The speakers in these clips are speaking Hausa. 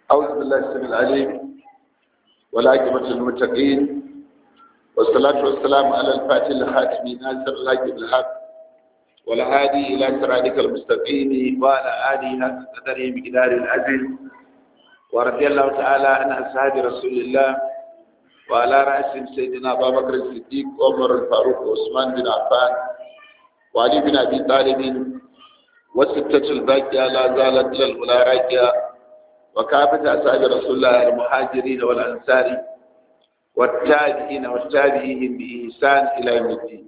أعوذ بالله السميع العليم والعاقبة للمتقين والصلاة والسلام على الفاتح الخاتم ناصر الحق بالحق والهادي إلى صراطك المستقيم وعلى آله حق قدره بقدار العزيز ورضي الله تعالى عن أصحاب رسول الله وعلى رأسهم سيدنا أبا بكر الصديق وعمر الفاروق وعثمان بن عفان وعلي بن أبي طالب والستة الباقية لا زالت للأولى راجية وكافة أصحاب رسول الله المهاجرين والأنصار والتابعين والتابعين بإحسان إلى يوم الدين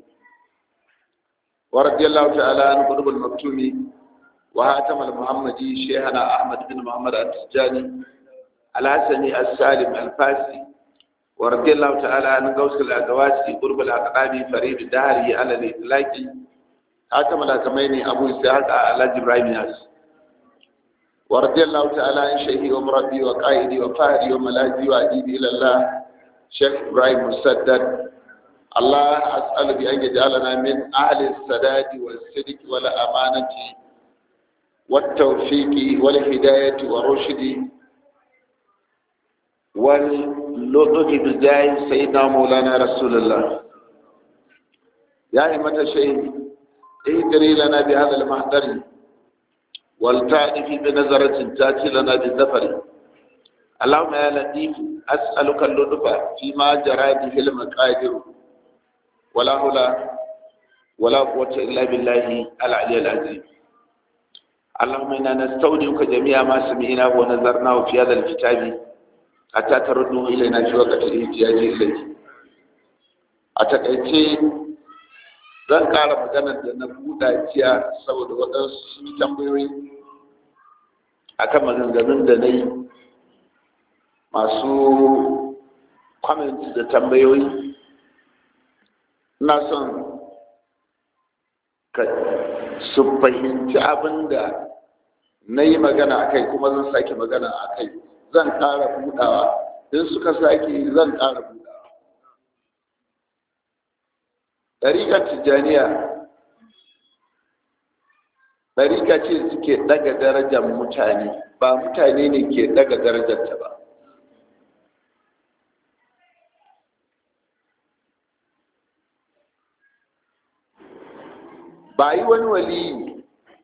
ورضي الله تعالى عن قلوب المكتوم وهاتم المحمدي شيخنا أحمد بن محمد التجاني الحسني السالم الفاسي ورضي الله تعالى عن غوث الأدواسي قرب الأقراب فريد الدهري على الإطلاق هاتم الأكمين أبو إسحاق على إبراهيم ياسر ورضي الله تعالى عن شيخي ومربي وقائدي وفهري وملاذي وأديبي إلى الله شيخ إبراهيم مسدد الله أسأل بأن يجعلنا من أهل السداد والصدق والأمانة والتوفيق والهداية والرشد واللطف بجاه سيدنا مولانا رسول الله يا إمة الشيخ اهدري لنا بهذا المحضر والتعرفي بنظرة تأتي لنا بالزفر اللهم يا لطيف أسألك اللطف فيما جرى به المقادير ولا حول ولا قوة إلا بالله العلي العظيم اللهم إنا نستودعك جميع ما سمعناه ونظرناه في هذا الكتاب حتى ترده إلينا في وقت الاحتياج إليه أتكأتي zan ƙara maganar da na buɗa jiya saboda waɗansu sun yi tambayoyi akan maganganun da na yi masu comment da tambayoyi ina son ka su fahimci abin da na yi magana a kai kuma zan sake magana a kai zan ƙara buɗawa in suka sake zan ƙara buɗawa ɗariƙar tijjaniya ɗariƙa ce suke ɗaga darajar mutane ba mutane ne ke ɗaga darajarta ba ba yi wani wali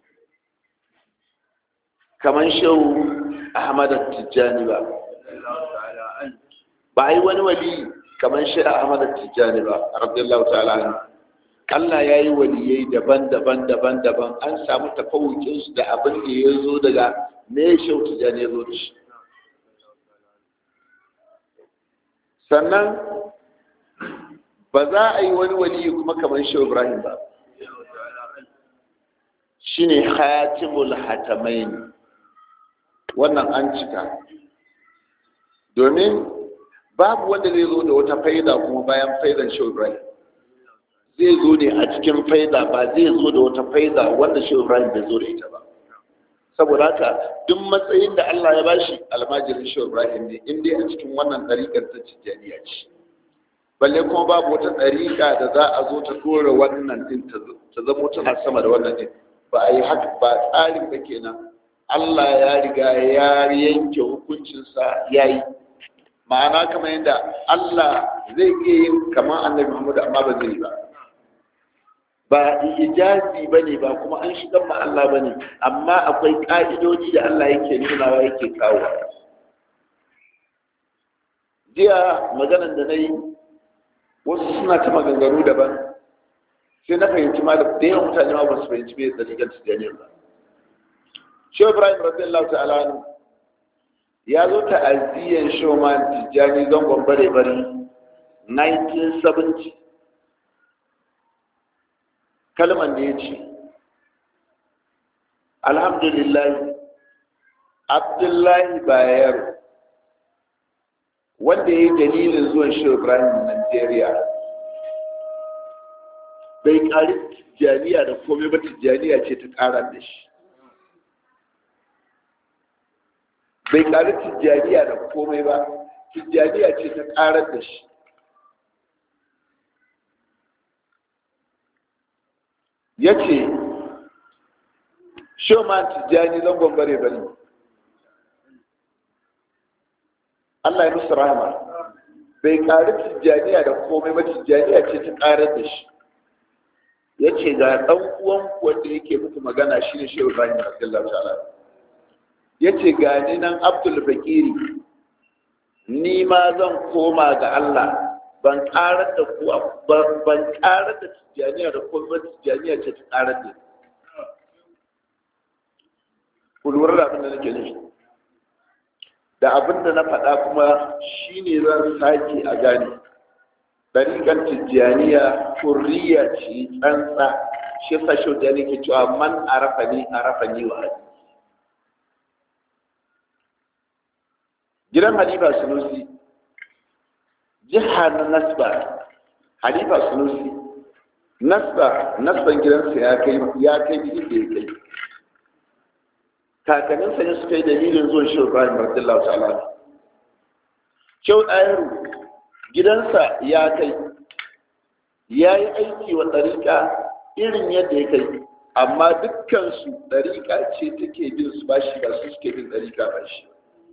kamar shehu ahmad tijjani ba ba yi wani wali kamar shehu ahmad tijjani ba radiyallahu ta'ala Allah ya yi waliyai daban-daban daban-daban an samu tafawukinsu da abin da ya zo daga me shehu tijjani ya zo da shi sannan ba za a yi wani wali kuma kamar shehu ibrahim ba shine khatimul hatamain wannan an cika domin babu wanda zai zo da wata faida kuma bayan faidan shehu ibrahim zai zo ne a cikin faida ba zai zo da wata faida wanda shehu ibrahim bai zo da ita ba saboda haka duk matsayin da Allah ya bashi almajirin shehu ibrahim ne in dai a cikin wannan ɗariƙar ta tijjaniya ce balle kuma babu wata ɗariƙa da za a zo ta dora wannan din ta zamo tana sama da wannan din ba a yi haka ba tsarin ba kenan Allah ya riga ya yanke hukuncinsa ya yi ma'ana kamar yadda Allah zai iya yin kamar annabi Muhammadu amma ba zai yi ba ba ijazi ba ne ba kuma an shigar ma Allah ba ne amma akwai ƙa'idoji da Allah yake nunawa yake kawo jiya maganan da na yi wasu suna ta maganganu daban sai na fahimci ma da yawan mutane ma ba su fahimci bai tsarigar tijjaniyar ba shehu ibrahim radiyallahu ta'ala ya zo ta aziyan showman tijjani zangon bare bari 1970 kalman da ya ce alhamdulillah abdullahi bayero wanda ya yi dalilin zuwan shehu ibrahim nigeria bai ƙari tijjaniya da komai ba tijjaniya ce ta ƙara da shi bai ƙari tijjaniya da komai ba tijjaniya ce ta ƙarar da shi ya ce shoman tijjani zangon bare bare Allah ya musu rahama bai ƙari tijjaniya da komai ba tijjaniya ce ta ƙarar da shi ya ce ga ɗan uwan wanda yake muku magana shi ne shehu ibrahim radiyallahu ta'ala ya ce ga ni nan abdul bakiri ni ma zan koma ga Allah ban ƙarar da ku ban ƙarar da tijjaniya da komai ba tijjaniya ce ta ƙarar da ku lura da abin da nake nufi da abin da na faɗa kuma shi ne zan sake a gane ɗariƙar tijjaniya kurriya ce tsantsa shi sa shi da ke cewa man arafa ni arafa ni wa hadi gidan halifa sunusi jiha na nasba halifa sunusi nasba nasban gidansa ya kai ya kai inda ya kai kakanninsa ne suka yi dalilin zuwan shi Ibrahim radiyallahu ta'ala Kyau ɗayaru gidansa ya kai ya yi aiki wa ɗariƙa irin yadda ya kai amma dukkansu ɗariƙa ce take bin su ba shi ba su suke bin ɗariƙa ba shi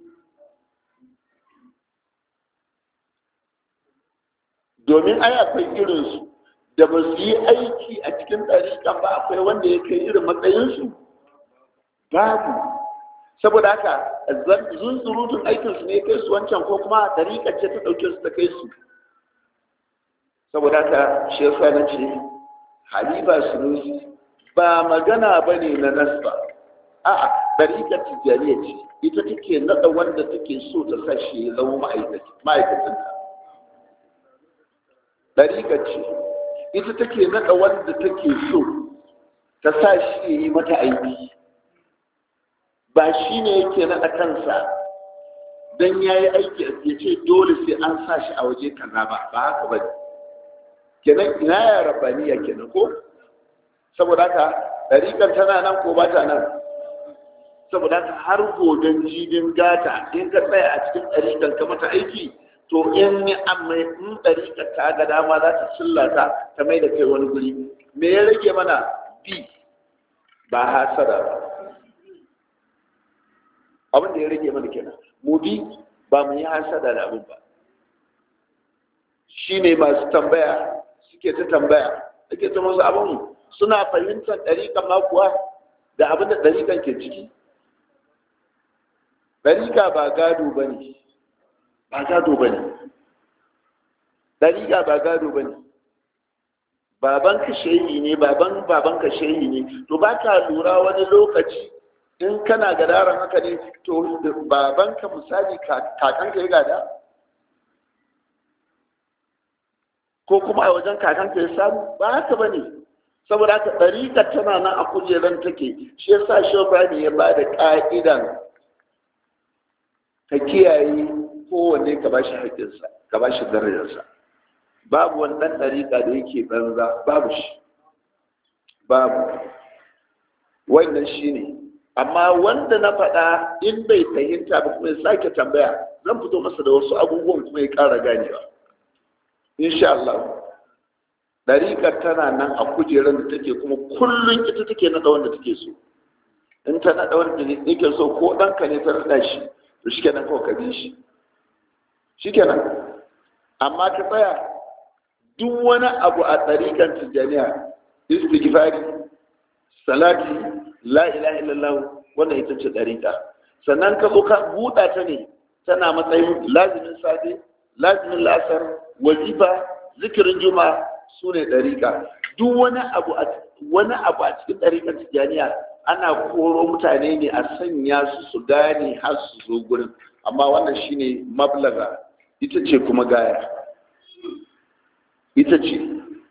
domin ai akwai irinsu da ba su yi aiki a cikin ɗariƙa ba akwai wanda ya kai irin matsayinsu babu saboda haka zunzurutun aikinsu ne kai su wancan ko kuma dariƙar ce ta ɗauke su ta kai su saboda haka shi yasa na ce halifa sunusi ba magana ba ne na nasba a'a dariƙar tijjaniya ce ita take naɗa wanda take so ta sa shi ya zama ma'aikacin ta dariƙar ce ita take naɗa wanda take so ta sa shi ya yi mata aiki ba shi ne yake naɗa kansa don ya yi aiki ya ce dole sai an sa shi a waje kaza ba ba haka ba kenan ina ya rabaniya kenan ko saboda haka ɗariƙar tana nan ko ba ta nan saboda haka har goben jibin gata in ka tsaya a cikin ɗariƙar ka mata aiki to in ni amma in ɗariƙar ta ga dama za ta cillata ta mai da kai wani guri me ya rage mana bi ba hasada ba abin da ya rage mana kenan mu bi ba mu yi hasada da abin ba shi ne masu tambaya suke ta tambaya suke ta masu abin suna fahimtar ɗariƙan ma kuwa da abin da ɗariƙan ke ciki ɗariƙa ba gado ba ne ba gado ba ne ɗariƙa ba gado ba ne baban ka shehi ne baban baban ka shehi ne to ba ka lura wani lokaci in kana gadaran haka ne to babanka misali kakanka ya gada ko kuma a wajen kakanka ya samu ba haka ba ne saboda haka ɗariƙar tana nan a kujeran take shi ya sa shofani ya ba da ƙa'idan ka kiyaye kowanne ka ba shi haƙƙinsa ka ba shi darajarsa babu wani ɗan ɗariƙa da yake banza babu shi babu wannan shi ne amma wanda na faɗa in bai fahimta ba kuma ya sake tambaya zan fito masa da wasu abubuwan kuma ya ƙara ganewa insha Allah ɗariƙar tana nan a kujerar da take kuma kullum ita take naɗa wanda take so in ta naɗa wanda yake so ko ɗanka ne ta naɗa shi to shi kenan kawai ka bi shi shi kenan amma ka tsaya duk wani abu a ɗariƙar tijjaniya istighfari salati la ilaha illallah wannan ita ce ɗariƙa sannan ka zo ka buɗa ta ne tana matsayin lazimin safe lazimin lasar wazifa zikirin juma su ne ɗariƙa duk wani abu a wani abu a cikin ɗariƙar tijjaniya ana koro mutane ne a sanya su su gane har su zo gurin amma wannan shine mablaga ita ce kuma gaya ita ce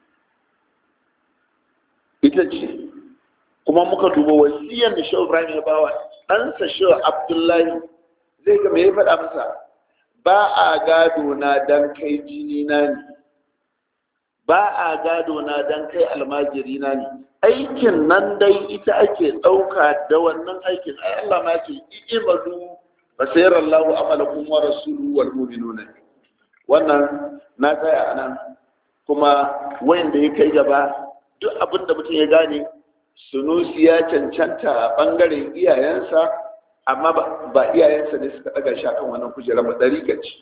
ita ce kuma muka duba wasiyar da shehu ibrahim ya bawa ɗansa shehu abdullahi zai ga me ya faɗa masa ba a gado na dan kai jini na ne ba a gado na dan kai almajiri na ne aikin nan dai ita ake ɗauka da wannan aikin ai Allah ma ce i'malu fa sayara Allahu amalakum wa rasuluhu wal mu'minuna wannan na tsaya anan kuma wanda ya kai gaba duk abin da mutum ya gane sunusi ya cancanta a ɓangaren iyayensa amma ba iyayensa ne suka daga shi akan wannan kujerar ba ɗariƙa ce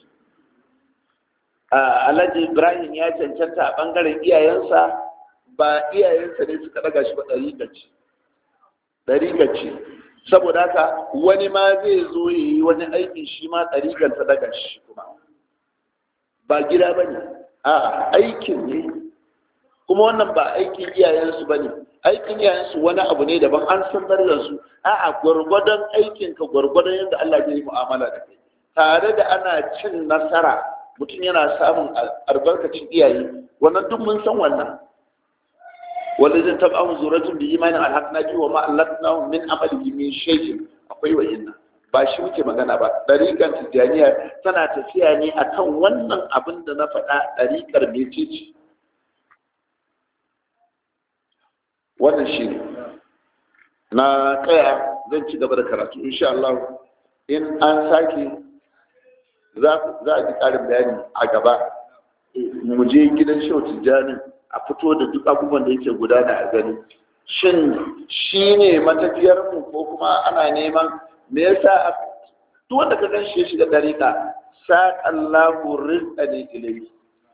alhaji ibrahim ya cancanta a ɓangaren iyayensa ba iyayensa ne suka daga shi ba ɗariƙa ce ɗariƙa ce saboda haka wani ma zai zo ya yi wani aiki shi ma ɗariƙar ta daga shi kuma ba gida ba ne a aikin ne kuma wannan ba aikin iyayensu ba ne aikin iyayensu wani abu ne daban an san da su a'a gwargwadon aikinka gwargwadon yadda Allah zai yi mu'amala da kai tare da ana cin nasara mutum yana samun albarkacin iyaye wannan duk mun san wannan wanda zai taba mu zuratun bi imanin alhaqna bi wa ma allatna min amalihi min shay'in akwai wa inna ba shi muke magana ba dariƙar tijjaniya tana tafiya ne akan wannan abin da na faɗa dariƙar mecece wannan shi ne na tsaya zan ci gaba da karatu insha Allah in an sake za a ji ƙarin bayani a gaba mu je gidan shehu tijjani a fito da duk abubuwan da yake gudana a gani shin shi ne matafiyarmu ko kuma ana neman me yasa duk wanda ka gan shi ya shiga dariƙa saƙallahu rizqa ne ilai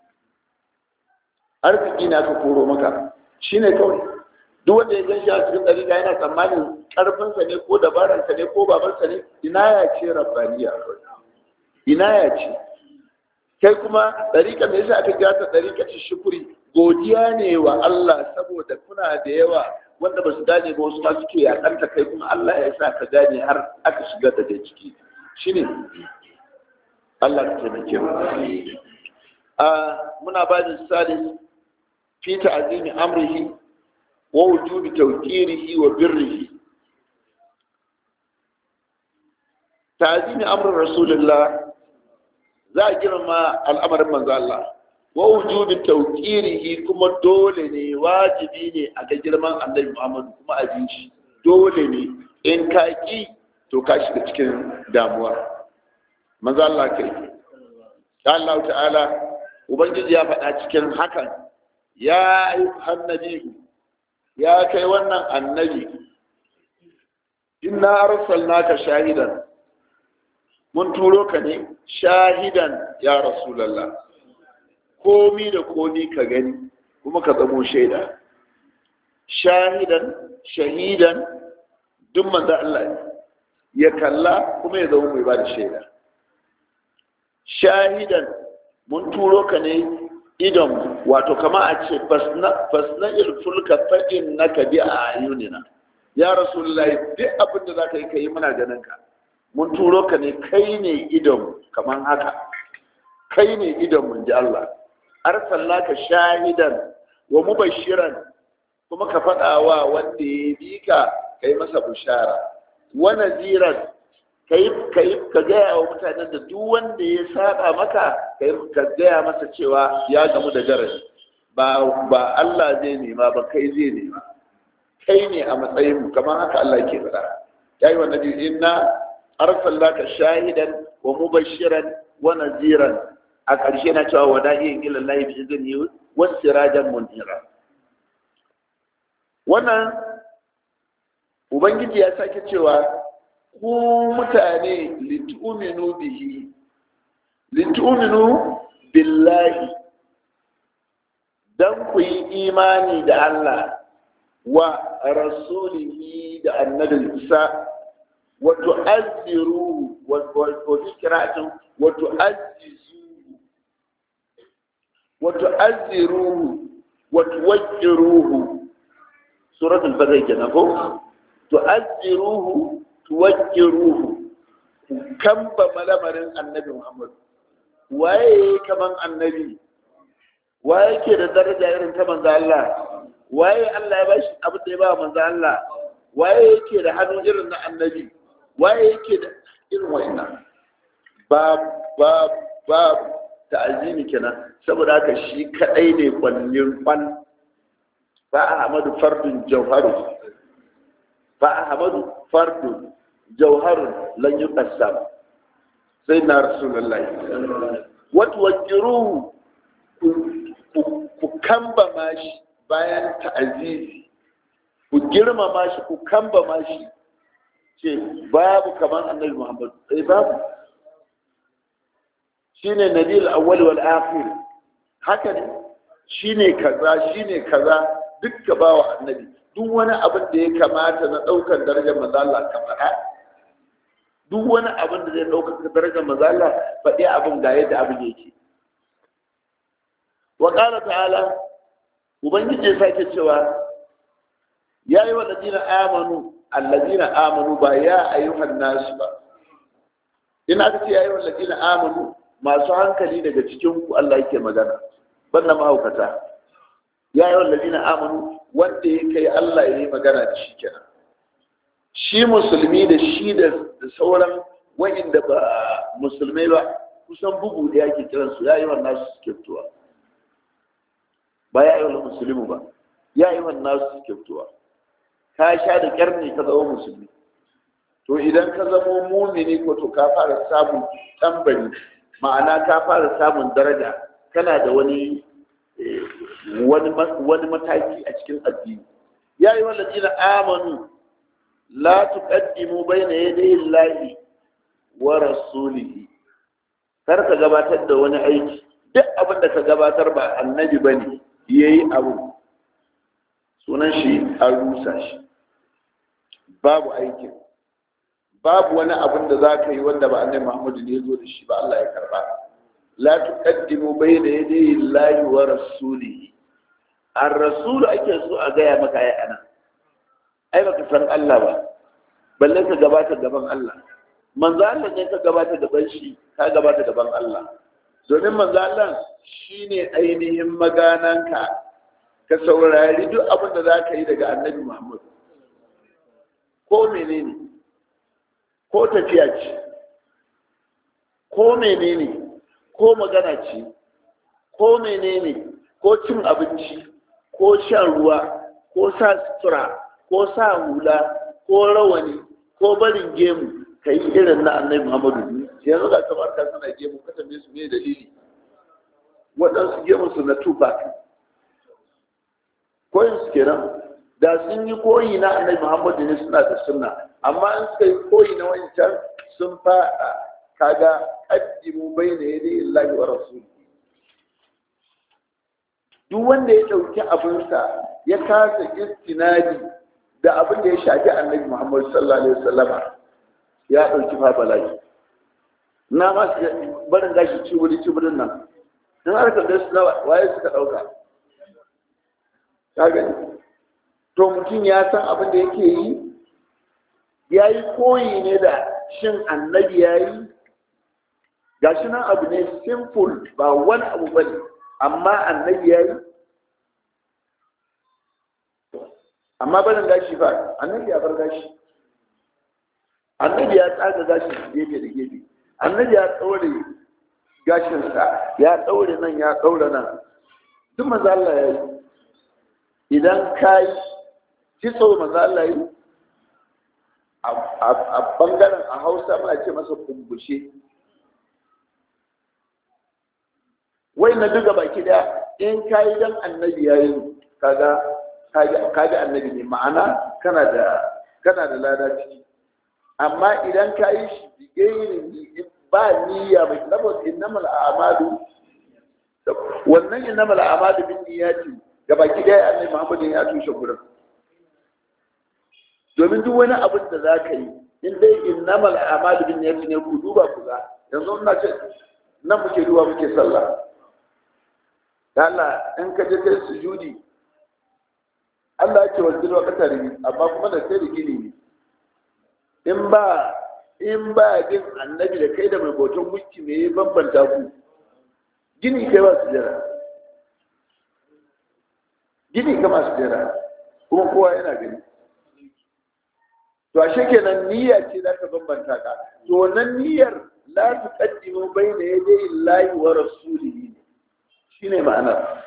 arziki na ka koro maka shine kawai duk wanda ya gan shi a cikin dariƙa yana tsammanin ƙarfinsa ne ko dabararsa ne ko babarsa ne ina ya ce rabbaniya ina ya ce kai kuma dariƙa me yasa aka gata dariƙa ci shukuri godiya ne wa Allah saboda kuna da yawa wanda ba su gane ba wasu ma suke yakanta kai kuma Allah ya sa ka gane har aka shiga da kai ciki shine Allah ka taimake mu a muna ba da salis fi ta'zimi amrihi wa wujubi tawqirihi wa birrihi ta'zimi amrin rasulullah za a girma al'amarin manzo Allah wa wujubi tawqirihi kuma dole ne wajibi ne a ga girman Annabi Muhammad kuma a ji shi dole ne in ka ki to ka shiga cikin damuwa manzo Allah kai Allah ta'ala ubangiji ya faɗa cikin hakan ya ayyuhan nabi ya kai wannan annabi inna arsalnaka shahidan mun turo ka ne shahidan ya rasulullah komi da komi ka gani kuma ka zamo shaida shahidan shahidan duk manzo Allah ya kalla kuma ya zama mai ba da shaida shahidan mun turo ka ne idon wato kama a ce fasna ilfulka fa'in na ka bi a ayunina ya rasulullahi duk abin da za ka yi ka yi muna ganin ka mun turo ka ne kai ne idon kamar haka kai ne idon mun ji Allah arsalnaka shahidan wa mubashiran kuma ka faɗa wa wanda ya bi ka kai masa bushara wa naziran kai kai ka gaya wa mutanen da duk wanda ya saba maka kai ka gaya masa cewa ya gamu da garari ba ba Allah zai nema ba kai zai nema kai ne a matsayin mu kamar haka Allah ke faɗa yayi wa nabi inna arsalnaka shahidan wa mubashiran wa naziran a ƙarshe na cewa wa da'iyin ilallahi bi izini wasu sirajan munira wannan ubangiji ya sake cewa ku mutane litu'minu bihi litu'minu billahi dan ku yi imani da Allah wa rasulihi da annabinsa wa tu'azziru wa tu'azziru wa tu'azziru وتؤذروه وتوجروه سورة الفتح كنا تؤذروه توجروه كم بملمر النبي محمد waye kaman annabi waye ke da daraja irin ta manzo Allah waye Allah ya bashi abin da ya ba manzo Allah waye yake da hannu irin na annabi waye yake da irin wannan ba ba ba ta'azimi kenan saboda haka shi kadai ne kwallin kwan fa ahmadu fardun jawharu fa ahmadu fardun jawharun lan yuqassam sai na rasulullahi wata wajiruhu ku kamba mashi bayan ta'azizi ku girmama shi ku kamba mashi ce babu kamar annabi muhammad eh babu shine nabil awwal wal akhir haka ne shine kaza shine kaza dukka bawa annabi duk wani abin da ya kamata na daukar darajar manzo Allah ka faɗa duk wani abin da zai daukar darajar manzo Allah faɗi abin ga yadda abin yake wa qala ta'ala ubangiji ya sake cewa ya yi wa ladina amanu alladina amanu ba ya ayyuhan nasu ba ina aka ce ya yi wa ladina amanu masu hankali daga cikin ku Allah yake magana banda mahaukata ya yi wa ladina amanu wanda ya kai Allah ya yi magana da shi kenan shi musulmi da shi da sauran wa'inda ba musulmai ba kusan bugu da yake kiransu ya yi wa nasu suke fitowa ba ya yi wa musulmi ba ya yi wa nasu suke fitowa ka sha da kyar ne ka zama musulmi to idan ka zama mumini ko to ka fara samun tambari ma'ana ka fara samun daraja kana da wani wani mataki a cikin addini ya yi wallaci na amanu la tuqaddimu bayna yaday llahi wa rasulihi kar ka gabatar da wani aiki duk abin da ka gabatar ba annabi bane yayi abu sunan shi an rusa shi babu aikin babu wani abin da za ka yi wanda ba annabi Muhammadu ne zo da shi ba Allah ya karba la tuqaddimu bayna yaday Allahi wa rasulihi ar-rasul ake so a gaya maka ai ana ai baka san Allah ba balle ka gabata gaban Allah manzo Allah ne ka gabata gaban shi ka gabata gaban Allah domin manzo Allah shine ainihin magananka ka saurari duk abin da za ka yi daga annabi Muhammad ko menene ko tafiya ce ko menene ko magana ce ko menene ko cin abinci ko shan ruwa ko sa sutura ko sa hula ko rawani ko barin gemu ka yi irin na annabi Muhammadu yanzu ga kamar ka suna gemu ka tambaye su me dalili waɗansu gemu su na tupac koyin su kenan da sun yi koyi na annabi muhammadu ne suna da sunna amma in suka yi koyi na wancan sun faɗa kaga qaddimu bayna yaday illahi wa rasuli duk wanda ya ɗauki abinsa ya kasa istinadi da abin da ya shafi annabi muhammadu sallallahu alaihi wasallama ya ɗauki fa bala'i na ma barin gashi cibiri cibirin nan in har ka ga su waye suka ɗauka ka gani to mutum ya san abin da yake yi ya yi koyi ne da shin annabi ya yi ga shi nan abu ne simple ba wani abu ba ne amma annabi ya yi amma barin gashi ba annabi ya bar gashi annabi ya tsaga gashi gefe da gefe annabi ya ɗaure gashinsa ya ɗaure nan ya ɗaure nan duk maza Allah ya yi idan ka yi kitso maza Allah yi a bangaren a hausa muna ce masa kumbushe wai na duka baki daya in ka yi don annabi ya yi kaga kaga annabi ne ma'ana kana da kana da lada ciki amma idan ka yi shi bigairin ba niyya mai saboda innamal a'malu wannan innamal a'malu bin niyyati ga baki daya annabi Muhammad ya tushe gurin domin duk wani abin da za ka yi in dai innamal a'malu bin niyyati ne ku duba ku ga yanzu ina ce nan muke duba muke sallah Allah in ka je kai sujudi Allah ya ce wa zilwa katari amma kuma da sai da gini ne in ba in ba bin annabi da kai da mai bautan gunki me ya bambanta ku gini kai ba su jira gini ka masu jira kuma kowa yana gani to ashe kenan niyya ce za ka bambanta ka to wannan niyyar la tuqaddimu bayna yaday Allahi wa rasulihi shine ma'anar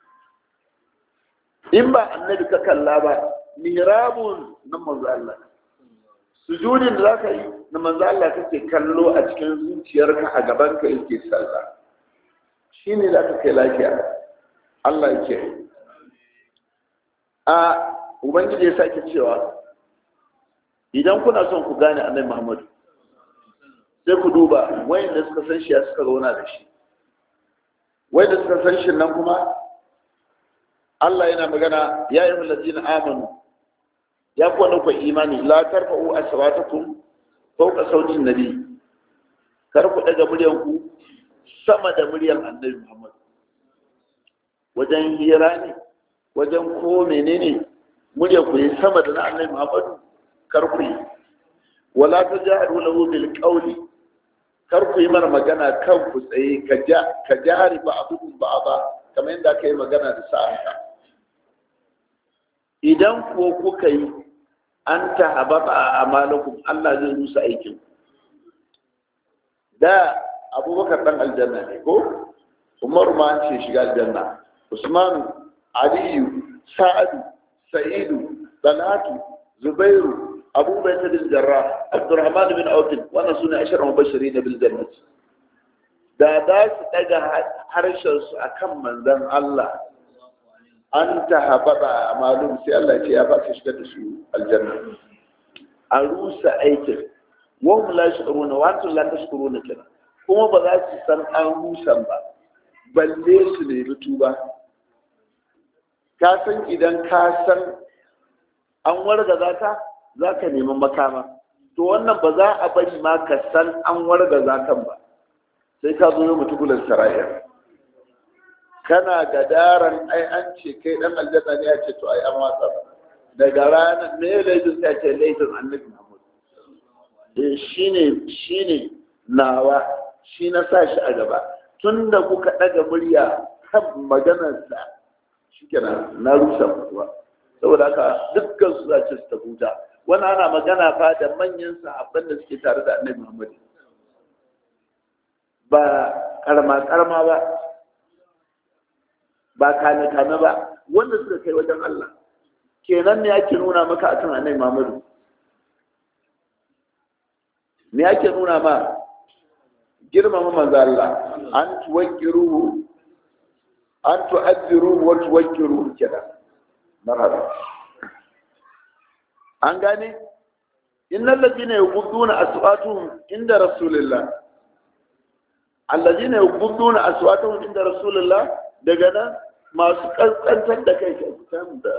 in ba annabi ka kalla ba mihrabun na manzo Allah sujudin da zaka yi na manzo Allah kake kallo a cikin zuciyarka a gaban ka yake sallah shine zaka kai lafiya Allah yake a ubangiji ya sake cewa idan kuna son ku gane annabi Muhammadu sai ku duba wayanda suka san shi ya suka zauna da shi wayanda suka san shi nan kuma Allah yana magana ya yi allazina amanu ya ku wanda ku imani la tarfa'u aswatakum fawqa sautin nabi kar ku daga muryan ku sama da muryan annabi Muhammad wajen hira ne wajen ko menene murya ku yi sama da na annabi Muhammad kar ku yi wala tajaharu lahu bil qawli kar ku yi mana magana kan ku tsaye ka ja ka jahari ba abubuwan ba ba kamar yadda aka yi magana da sa'anka idan kuwa kuka yi an ta hababa a amalakum Allah zai rusa aikin da abubakar dan aljanna ne ko umaru ma an ce shiga aljanna usmanu aliyu sa'adu sa'idu talatu zubairu abu bai ta bin jarra abdurrahman bin autin wannan suna ashar mubashiri na bil jannat da za su daga harshen su akan manzon Allah an ta habada malum sai Allah ce ya ba su shiga da su aljanna a rusa aikin wa hum la yashuruna wa antum la tashkuruna kina kuma ba za su san an rusan ba balle su nemi tuba ka san idan ka san an wargaza ka za ka nemi makama to wannan ba za a bari ma ka san an wargaza kan ba sai ka zo yau mutubulan sarayar kana gadaran ai an ce kai dan aljanna ne ya ce to ai an watsa daga ranar me laifin sai ce laifin annabi Muhammad eh shine shine nawa shi na sa shi a gaba tunda kuka daga murya kan maganarsa shikenan na rusa kuwa saboda haka dukkan su za ce su ta huta wannan ana magana fa da manyan sahabban da suke tare da annabi Muhammad ba karma karma ba ba kame kame ba wanda suka kai wajen Allah kenan ne ake nuna maka akan annabi Muhammad me ake nuna ma girmama manzo Allah an tuwakkiruhu an tu'azziruhu wa tuwakkiruhu kenan marhaba an gane innal ladina yughudduna aswatuhum inda rasulillah alladina yughudduna aswatuhum inda rasulillah daga nan masu kaskantar da kai ke samu da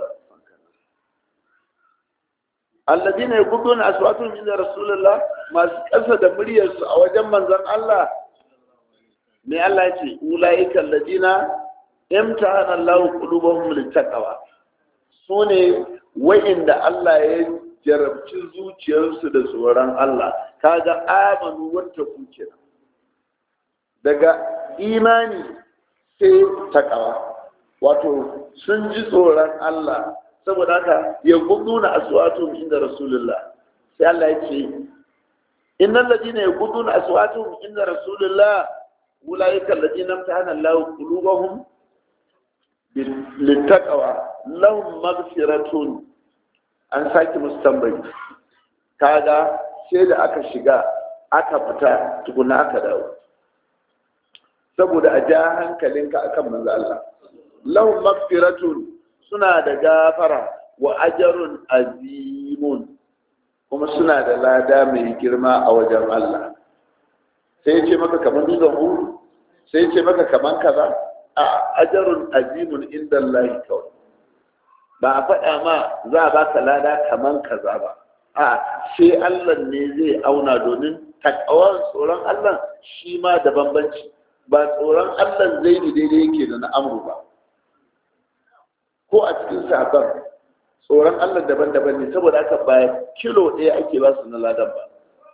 alladina yughudduna aswatuhum inda rasulillah masu kasa da muryarsu a wajen manzon Allah ne Allah ya ce ulaika alladina imtahana Allah qulubahum littaqwa su ne wa'inda Allah ya jarabci zuciyarsu da tsoron Allah kaga amanu wata kuke daga imani sai takawa wato sun ji tsoron Allah saboda haka ya guduna aswatun inda rasulullah sai Allah ya ce innal ladina yaguduna aswatun inda rasulullah ulaika alladina amtahana Allah qulubahum littaqwa lahum maghfiratun an sake musu tambayi kaga sai da aka shiga aka fita tukuna aka dawo saboda a ja hankalinka akan manzo Allah lahum maghfiratun suna da gafara wa ajrun azimun kuma suna da lada mai girma a wajen Allah sai ce maka kaman dutsen huru sai ce maka kaman kaza a ajarun azimun inda Allah kawai ba a faɗa ma za a baka lada kaman kaza ba a sai Allah ne zai auna domin takawar tsoron Allah shi ma da bambanci ba tsoron Allah zai ni daidai yake da na amru ba ko a cikin sahabban tsoron Allah daban-daban ne saboda haka ba kilo ɗaya ake ba su na ladan ba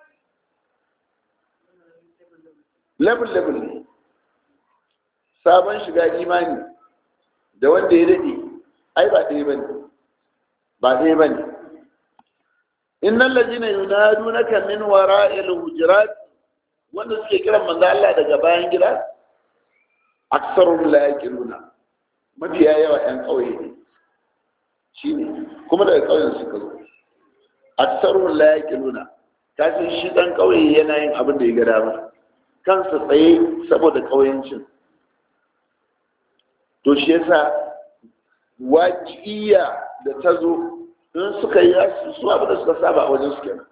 level level ne sabon shiga imani da wanda ya daɗe ai ba ɗaya ba ne ba ɗaya ba ne innan lajina yunadu na kamin wara hujurat wanda suke kiran manzo Allah daga bayan gida aksarun la yaqiluna mafiya yawa ƴan ƙauye ne shine kuma daga ƙauyen suka zo aksarun la yaqiluna kafin shi ɗan ƙauye yana yin abin da ya ga dama kansa tsaye saboda ƙauyencin to shi yasa waƙiya da ta zo in suka yi su abin da suka saba a wajen su kenan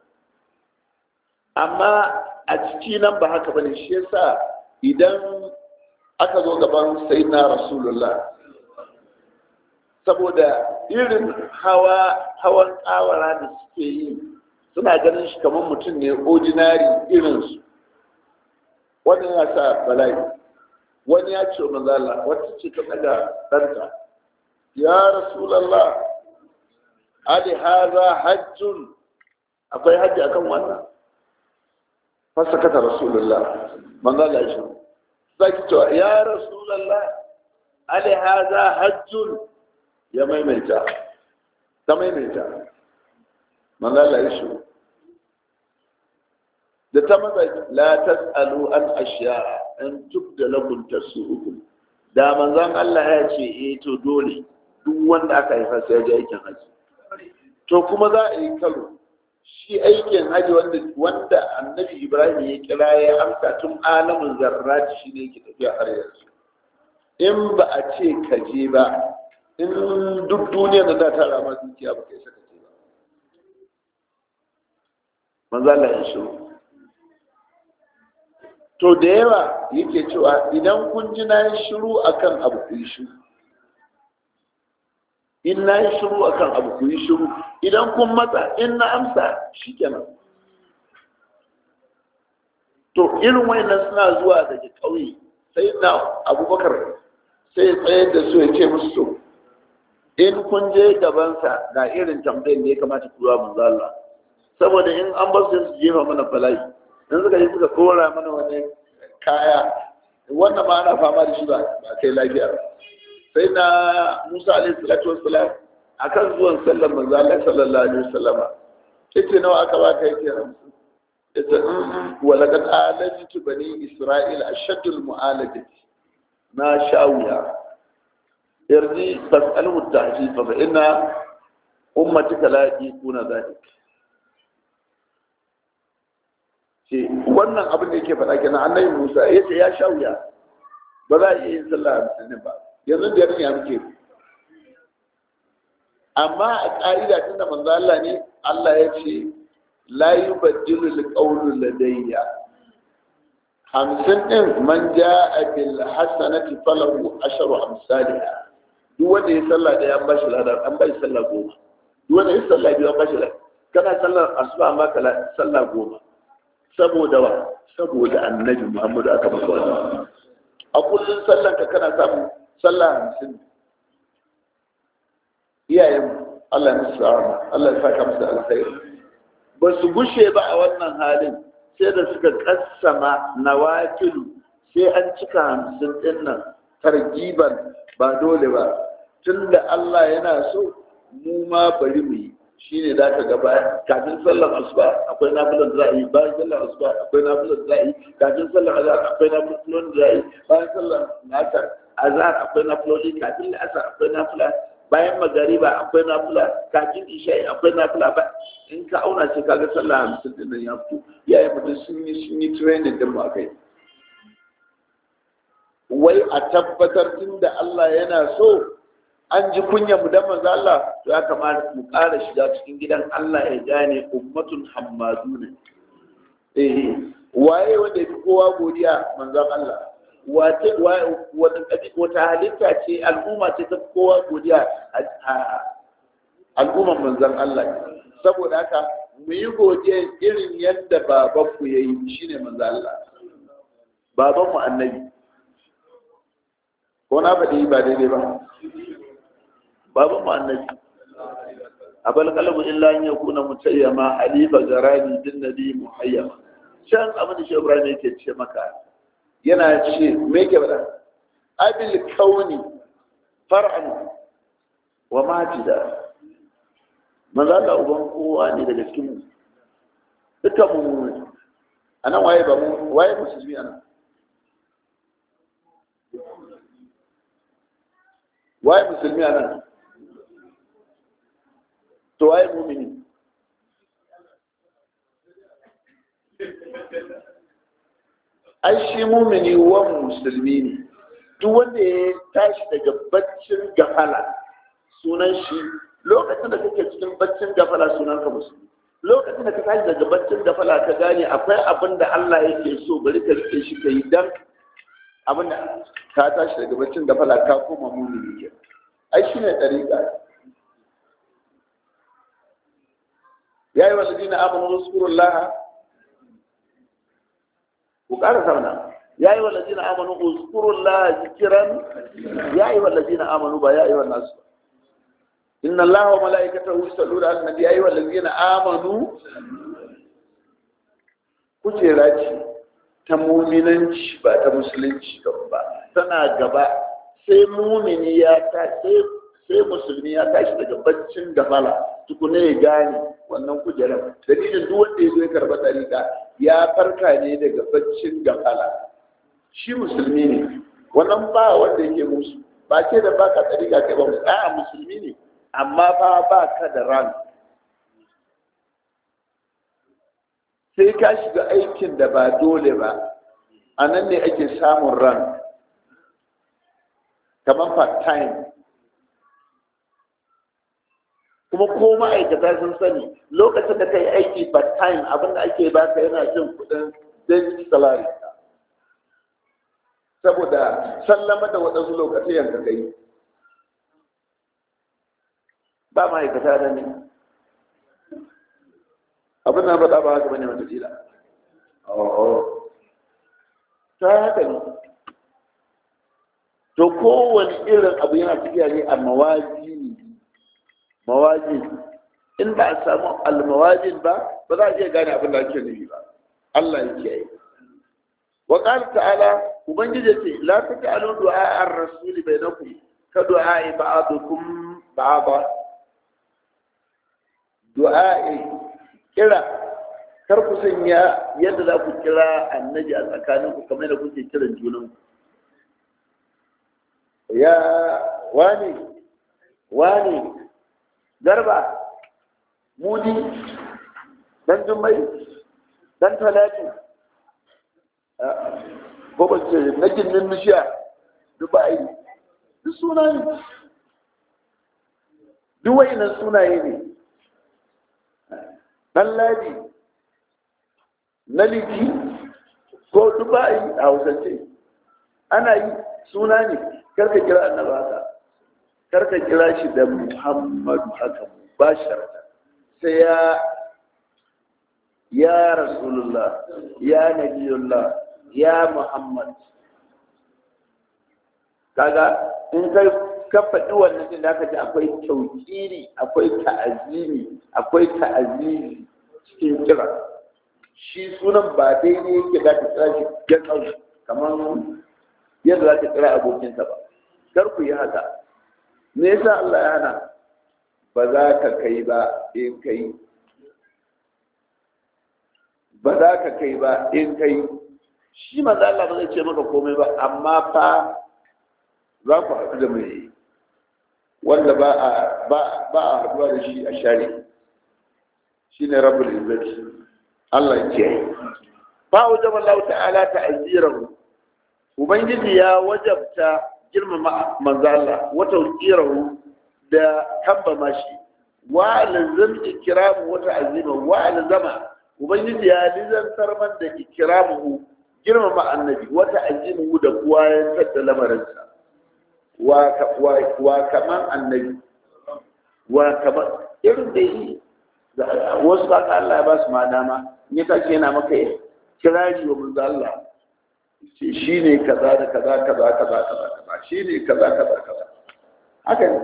amma a ciki nan ba haka bane shi yasa idan aka zo gaban sayyidina rasulullah saboda irin hawa hawan tsawara da suke yi suna ganin shi kamar mutum ne ordinary irinsu wani ya sa bala'i wani ya ce manzala wata ce ta daga ɗanta ya rasulallah ali haza hajjun akwai hajji akan wannan fasakata rasulullah manzala shi zaki cewa ya rasulallah ali haza hajjun ya maimaita ta maimaita manzala ya shi da ta maza la tas'alu an ashiya an tubda lakum tasu'ukum da manzon Allah ya ce eh to dole duk wanda aka haifa sai ya je aikin haji to kuma za a yi karo shi aikin haji wanda wanda annabi Ibrahim ya kira ya amsa tun alamin zarrati shi ne yake tafiya har yanzu in ba a ce ka je ba in duk duniyar da za ta rama dukiya ba kai saka ce ba manzo Allah ya shiru to da yawa yake cewa idan kun ji na yi shiru akan abu ku yi shiru in na yi shiru akan abu ku yi shiru idan kun matsa in na amsa shikenan to irin wayannan suna zuwa daga ƙauye sai na abubakar sai ya tsayar da su ya ce musu so in kun je gabansa ga irin tambayin da ya kamata ku zuwa manzo Allah saboda in an ba su jefa mana bala'i in suka yi suka kora mana wani kaya wannan ma ana fama da shi ba ba kai lafiya sai na Musa alaihi salatu wassalam akan zuwan sallar manzo Allah sallallahu alaihi wasallam yace nawa aka ba ka yake hamsin yace wa laqad alajtu bani isra'il ashaddul mu'alajati na shawiya yarji fas'alu at-tahjid fa inna ummatika la yakuna dhalik ce wannan abin da yake faɗa kenan annabi Musa ya ce ya sha wuya ba za a iya yin sallah hamsin ba yanzu da ya muke amma a ƙa'ida tun da manzo Allah ne Allah ya ce la yubaddilu alqawlu ladayya hamsin din man ja'a bil hasanati falahu asharu amsalha duk wanda ya sallah da an bashi ladan an bashi sallah goma duk wanda ya sallah biyu an bashi ladan kana sallar asuba an baka sallah goma saboda wa saboda annabi muhammadu aka maka wannan a kullum sallan ka kana samun sallah hamsin iyayen Allah ya musu rahama Allah ya saka musu alkhairi ba su gushe ba a wannan halin sai da suka kassama nawafilu sai an cika hamsin din nan targiban ba dole ba tunda Allah yana so mu ma bari mu yi shi ne za ka gaba kafin sallar asuba akwai nafilan da za a yi bayan sallar asuba akwai nafilan da za a yi kafin sallar azhar akwai nafilan da za a yi bayan sallar nasar azhar akwai nafiloli kafin la'asar akwai nafila bayan magariba akwai nafila kafin isha'i akwai nafila ba in ka auna sai kaga sallar hamsin din nan ya fito iyaye mutum sun yi sun yi training din mu akai wai a tabbatar tun da Allah yana so an ji kunya mu dan manzo Allah to ya kamata mu ƙara shiga cikin gidan Allah ya gane ummatun hammaduna eh waye wanda fi kowa godiya manzon Allah wace wata wata halitta ce al'umma ce ta kowa godiya a al'umman manzon Allah saboda haka mu yi godiya irin yadda babanku ya yi shine manzon Allah babanmu annabi ko na faɗi ba daidai ba babu mu annabi abal qalbu illa an yakuna mutayyama halifa garani din nabi muhayyama can abin da shi Ibrahim yake ce maka yana ce me yake bada abil kauni far'an wa majida manzo Allah uban kowa ne daga cikin mu duka mu anan waye ba mu waye musulmi anan waye musulmi anan to waye mumini ai shi mumini wa musulmi ne duk wanda ya tashi daga baccin gafala sunan shi lokacin da kake cikin baccin gafala sunan ka musulmi lokacin da ka tashi daga baccin gafala ka gane akwai abin da Allah yake so bari ka rike shi ka yi dan abin da ka tashi daga baccin gafala ka koma mumini ke ai shine dariƙa ya yi walladina amanu zkurullah ku ƙara sauna ya yi walladina amanu zkurullah zikiran ya yi walladina amanu ba ya yi wa nasu inna allaha wa mala'ikatahu yusalluna ala nabi ya yi walladina amanu kujera ce ta muminanci ba ta musulunci ba tana gaba sai mumini ya ta sai sai musulmi ya tashi daga baccin gafala tukuna ya gane wannan kujerar dalilin duk wanda ya zo ya karba ɗariƙa ya farka ne daga baccin gafala shi musulmi ne wannan ba wanda yake musu ba ce da baka ɗariƙa kai ba a'a musulmi ne amma ba ba ka da ran sai ka shiga aikin da ba dole ba a nan ne ake samun ran kamar part time kuma ko ma'aikata sun sani lokacin da kai aiki part time abin da ake baka yana jin kudin daily salary saboda sallama da waɗansu lokacin yanka kai ba ma'aikata da ne abin da faɗa ba haka bane wata tila ta haka ne to kowane irin abu yana tafiya ne a mawazi mawajin in ba a samu almawajin ba ba za a iya gane abin da ake nufi ba Allah ya kiyaye wa qala ta'ala ubangiji ce la taj'alu du'a ar-rasul bainakum ka du'a ba'dukum ba'da du'a kira kar ku sanya yadda za ku kira annabi a tsakaninku kamar da kuke kiran junanku ya wani wani garba mudi dan jummai dan talatu ko ba ce na ginin mishiya dubai duk sunaye duk wa'inan sunaye ne dan ladi na liki ko dubai a hausance ana yi suna ne karka kira annaba haka karka kira shi da muhammadu haka ba sharta sai ya ya rasulullah ya nabiyullah ya muhammad kaga in kai ka faɗi wannan din da aka ji akwai tauƙiri akwai ta'azimi akwai ta'azizi cikin kira shi sunan ba daidai yake za ka kira shi gatsau kamar yadda za ka kira abokinsa ba kar ku yi haka me yasa Allah ya hana ba za ka kai ba in kai ba za ka kai ba in kai shi maza Allah ba zai ce maka komai ba amma fa za ku haɗu da mai wanda ba a ba a haɗuwa da shi a shari shi ne rabbul izzati Allah ya ce ba wajaba Allah ta'ala ta'zirahu ubangiji ya wajabta girmama manzo Allah wa tawqirahu da kambama shi wa lazim ikramu wa ta'zima wa lazama ubangiji ya lizantar man da ikramuhu girmama annabi wa ta'zimuhu da kuwa ya tada lamarinsa wa wa kaman annabi wa kaman irin da yi wasu ba ka Allah ya ba su ma dama in ya tashi yana maka kirari wa manzo Allah ce shi ne kaza da kaza kaza kaza kaza kaza shi ne kaza kaza kaza haka ne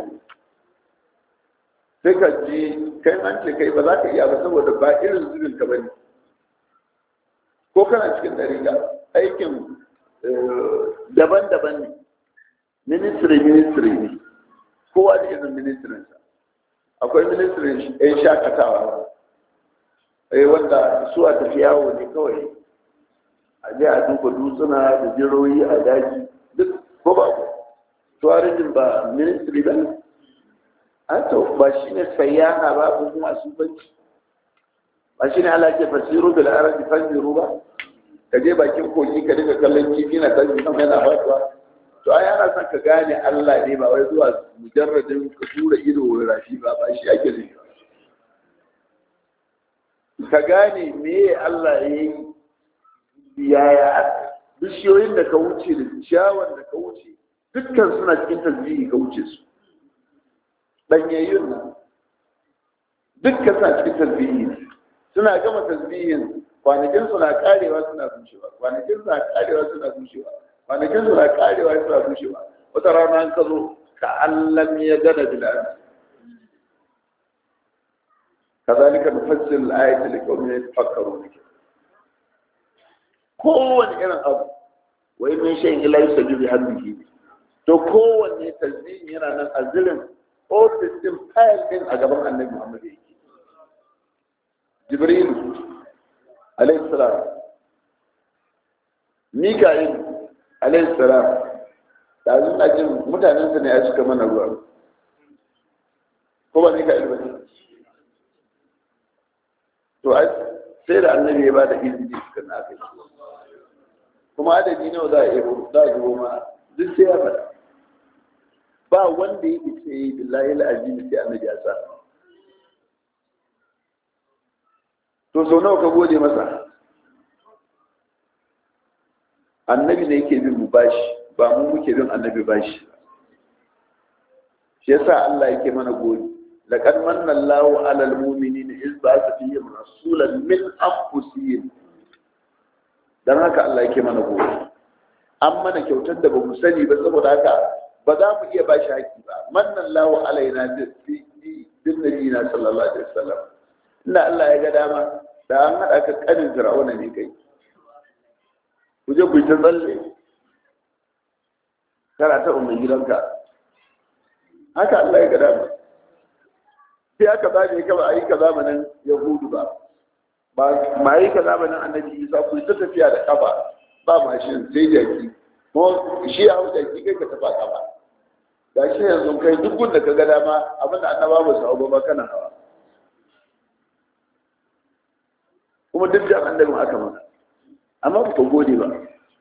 sai ka ji kai an ce kai ba za ka iya ba saboda ba irin zubin ka bane ko kana cikin dariga aikin daban-daban ne ministry ministry ne kowa da irin ministrin sa akwai ministrin yan shakatawa wanda su a tafi yawo ne kawai a je a duba dutsuna da jiroyi a daji duk ko ba ku tourism ba ministry ba an to ba shi ne sayyaha ba ko kuma asubanci ba shi ne ala ke fasiru bil arabi fanziru ba ka je bakin kogi ka dinga kallon kifi na tashi sama yana faduwa to ai ana son ka gane Allah ne ba wai zuwa mujarradin ka tura ido rafi ba ba shi ake nufi ka gane me Allah ya yi yaya bishiyoyin da ka wuce da ciyawan da ka wuce dukkan suna cikin tasbihi ka wuce su danyayyun nan dukkan suna cikin tasbihi suna gama tasbihin kwanakin suna karewa suna bushewa kwanakin suna karewa suna bushewa kwanakin suna karewa suna bushewa wata rana an ka zo ka allam ya gana bil'an كذلك نفسر الآية لقوم يتفكرون kowane irin abu wai min shan ila yi sabi bi hamdihi to kowanne tasbihin yana nan a zirin ofis din fayil din a gaban annabi Muhammad yake Jibril alayhi salam Mika'il alayhi salam da zuwa jin mutanen sa ne ya cika mana ruwa ko ba Mika'il ba ne to sai da annabi ya ba da izini suka na kai kuma adadi nawa za a yi za a zubo ma duk sai ya faɗa ba wanda ya ce yi billahi al'azimi sai annabi ya sa to sau nawa ka gode masa annabi ne yake bin mu bashi ba mu muke bin annabi bashi shi yasa Allah yake mana gode لقد من الله على المؤمنين إذ بعث فيهم رسولا من أنفسهم dan haka Allah yake mana gobe an mana kyautar da bamu sani ba saboda haka ba za mu iya bashi haƙi ba mannan lawo alaina bi bin nabiyina sallallahu alaihi wasallam inda Allah ya ga dama da an hada ka kanin fir'auna ne kai ku je ku ta tsalle kana ta umar gidanka haka Allah ya ga dama sai aka zaɓe ka ba a yi ka zamanin yahudu ba ba a yi ka zamanin annabi isa ku ta tafiya da kafa ba mashin sai jaki ko shi ya hau jaki kai ka tafa kafa ga shi yanzu kai duk gunda ka ga dama abin da annaba ba su hau ba kana hawa kuma duk jan annabin aka mana amma ba ka gode ba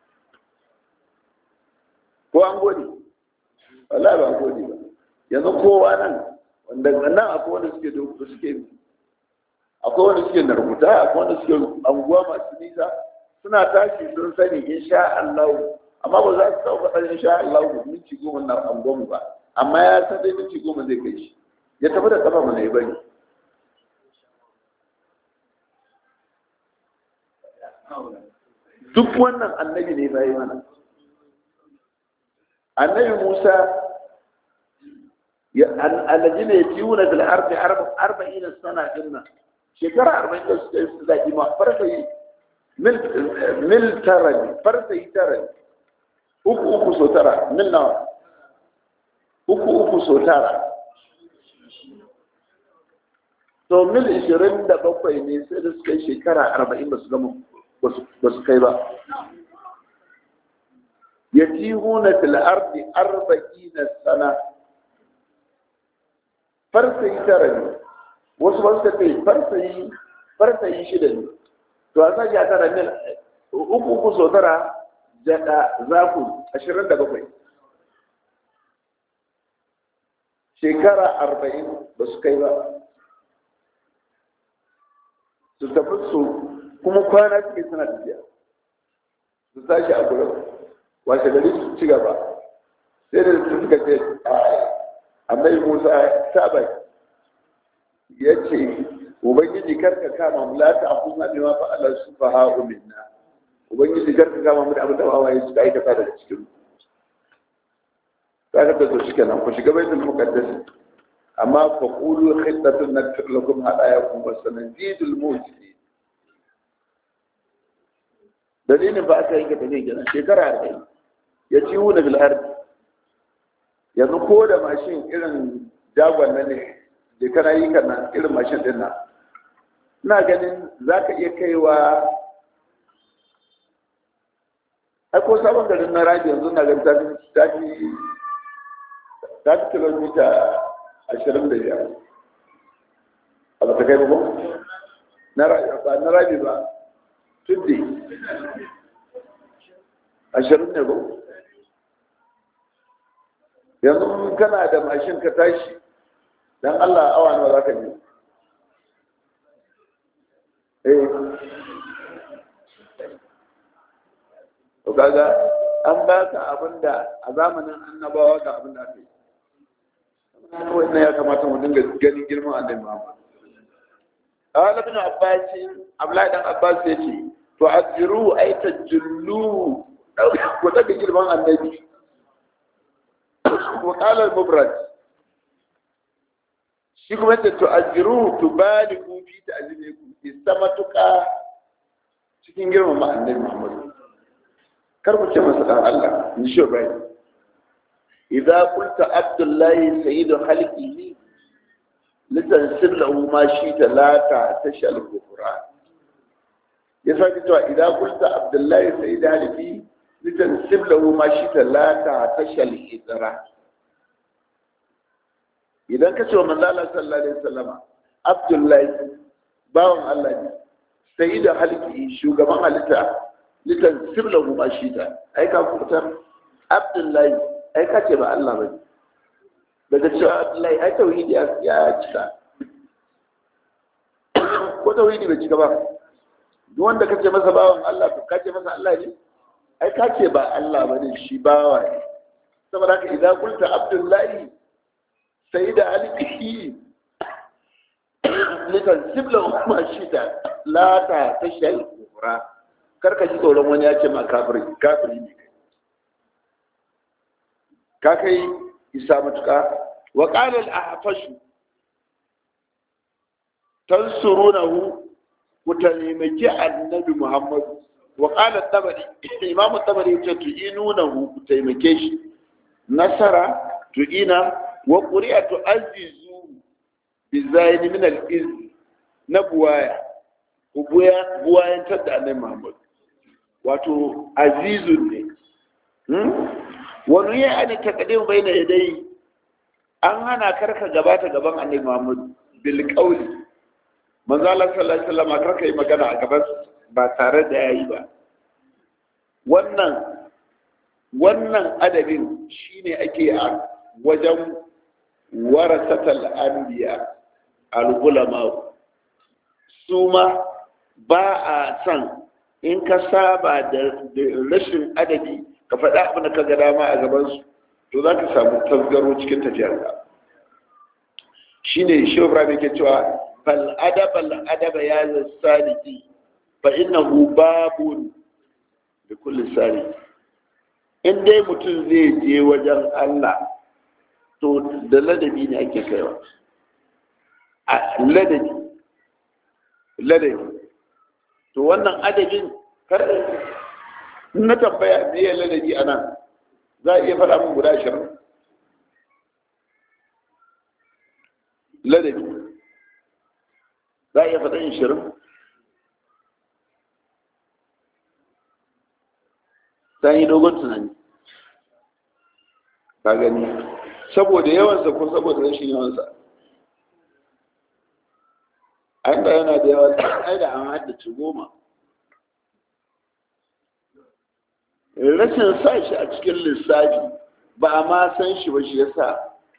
ko an gode wallahi ba gode ba yanzu kowa nan wanda nan akwai wanda suke da suke akwai wanda suke narkuta akwai wanda suke anguwa masu nisa suna tashi sun sani insha Allah amma ba za su taɓa faɗa insha Allah minti goma na anguwan ba amma ya san dai minti goma zai kai shi ya tafi da kafa mana ya bari duk wannan annabi ne bai mana annabi Musa الذين يتيون في الأرض أربعين سنة إنا شكرا أربعين سنة إما فرسي مل مل ترني فرسي ترني uku uku so tara mil nawa uku uku so tara to mil ishirin da bakwai ne sai da suka yi shekara arba'in ba su gama ba su kai ba yatihuna fil ardi arba'ina sana farsayi tara ne wasu ba suka ce farsayi farsayi shida ne to a sake a tara mil uku uku so tara jada zaku ashirin da bakwai shekara arba'in ba su kai ba su tafi su kuma kwana suke suna tafiya su tashi a gurin washe gari su ci gaba sai da su suka ce annabi musa saba ya ce ubangiji karka kama mu la ta akuna bima fa Allah subhanahu minna ubangiji karka kama mu da abin da wawaye suka aikata daga cikin ka ga da shi kenan ku shiga baitul muqaddas amma fa qulu khittatun nakfir lakum hadayakum wa sanzidul mujidin dalilin ba aka yanke tafiya kenan shekara arba'in ya ci wuna bil ardi yanzu ko da mashin irin jagon nan ne da kana yi kana irin mashin din nan ina ganin za ka iya kaiwa ai ko sabon garin na rabi yanzu na ganin tafi tafi kilomita ashirin da biyar a ba ta kai ba na rabi ba tuddi ashirin ne ba yanzu kana da mashin ka tashi dan Allah awa nawa za ka je eh to kaga an ba ka abinda a zamanin annabawa ga abin da aka yi wannan ya kamata mu dinga ganin girman annabi Muhammad قال ابن عباس Abdullahi dan Abbas yace to azziru ay tajullu ko daga girman annabi wa qala al-mubrad shi kuma yace to azziru tubaligu fi ta'zimikum istamatuka cikin girman annabi Muhammad kar ku ce masa dan Allah ni shi bai idza qulta abdullahi sayyidu khalqihi litansir lahu ma shi talata tashal kufra ya sake cewa idan kulta abdullahi sai da halifi litansir lahu ma shi talata tashal hijra idan ka ce wa manzo Allah sallallahu alaihi wasallama abdullahi bawan Allah ne sai da halifi shugaban halitta litansir lahu ma shi ta ai ka kutar abdullahi ai ka ce ba Allah bane daga cewa Abdullahi ai tauhidi ya cika ko tauhidi bai cika ba duk wanda kace masa bawan Allah to kace masa Allah ne ai kace ba Allah bane shi bawa ne saboda haka idan kulta Abdullahi sai da alihi likan sibla kuma shi ta la ta tashal kufra karka ji tsoron wani ya ce ma kafiri kafiri ne ka kai isa matuƙa wa ƙalar a hafashu tansurunahu ku taimaki annabi muhammadu wa ƙalar tabari imamu tabari ya ce tu'inunahu ku taimake shi nasara tu'ina wa ƙuri'a tu'azizu bi zayini min al-iz na buwaya ku buwayantar da annabi muhammadu wato azizun ne wani ya ana takadim bai na yadai an hana karka gabata gaban annabi Muhammad bil qawli manzo Allah sallallahu alaihi wasallam karka yi magana a gaban ba tare da yayi ba wannan wannan adabin shine ake a wajen warasatal anbiya al ulama su ma ba a san in ka saba da rashin adabi ka faɗa abin da ka ga dama a gabansu to za ka samu tasgaro cikin tafiyarka shi ne shi ibrahim ke cewa fal adaba al adaba ya saliki fa innahu babun da kulli sari in dai mutum zai je wajen Allah to da ladabi ne ake kaiwa a ladabi ladabi to wannan adabin kar na tambaya me ya ladabi a nan za a iya faɗa min guda ashirin ladabi za a iya faɗa ashirin ta yi dogon tunani ka gani saboda yawansa ko saboda rashin yawansa an da yana da yawa ai da an haddace goma rashin sa shi a cikin lissafi ba a ma san shi ba shi yasa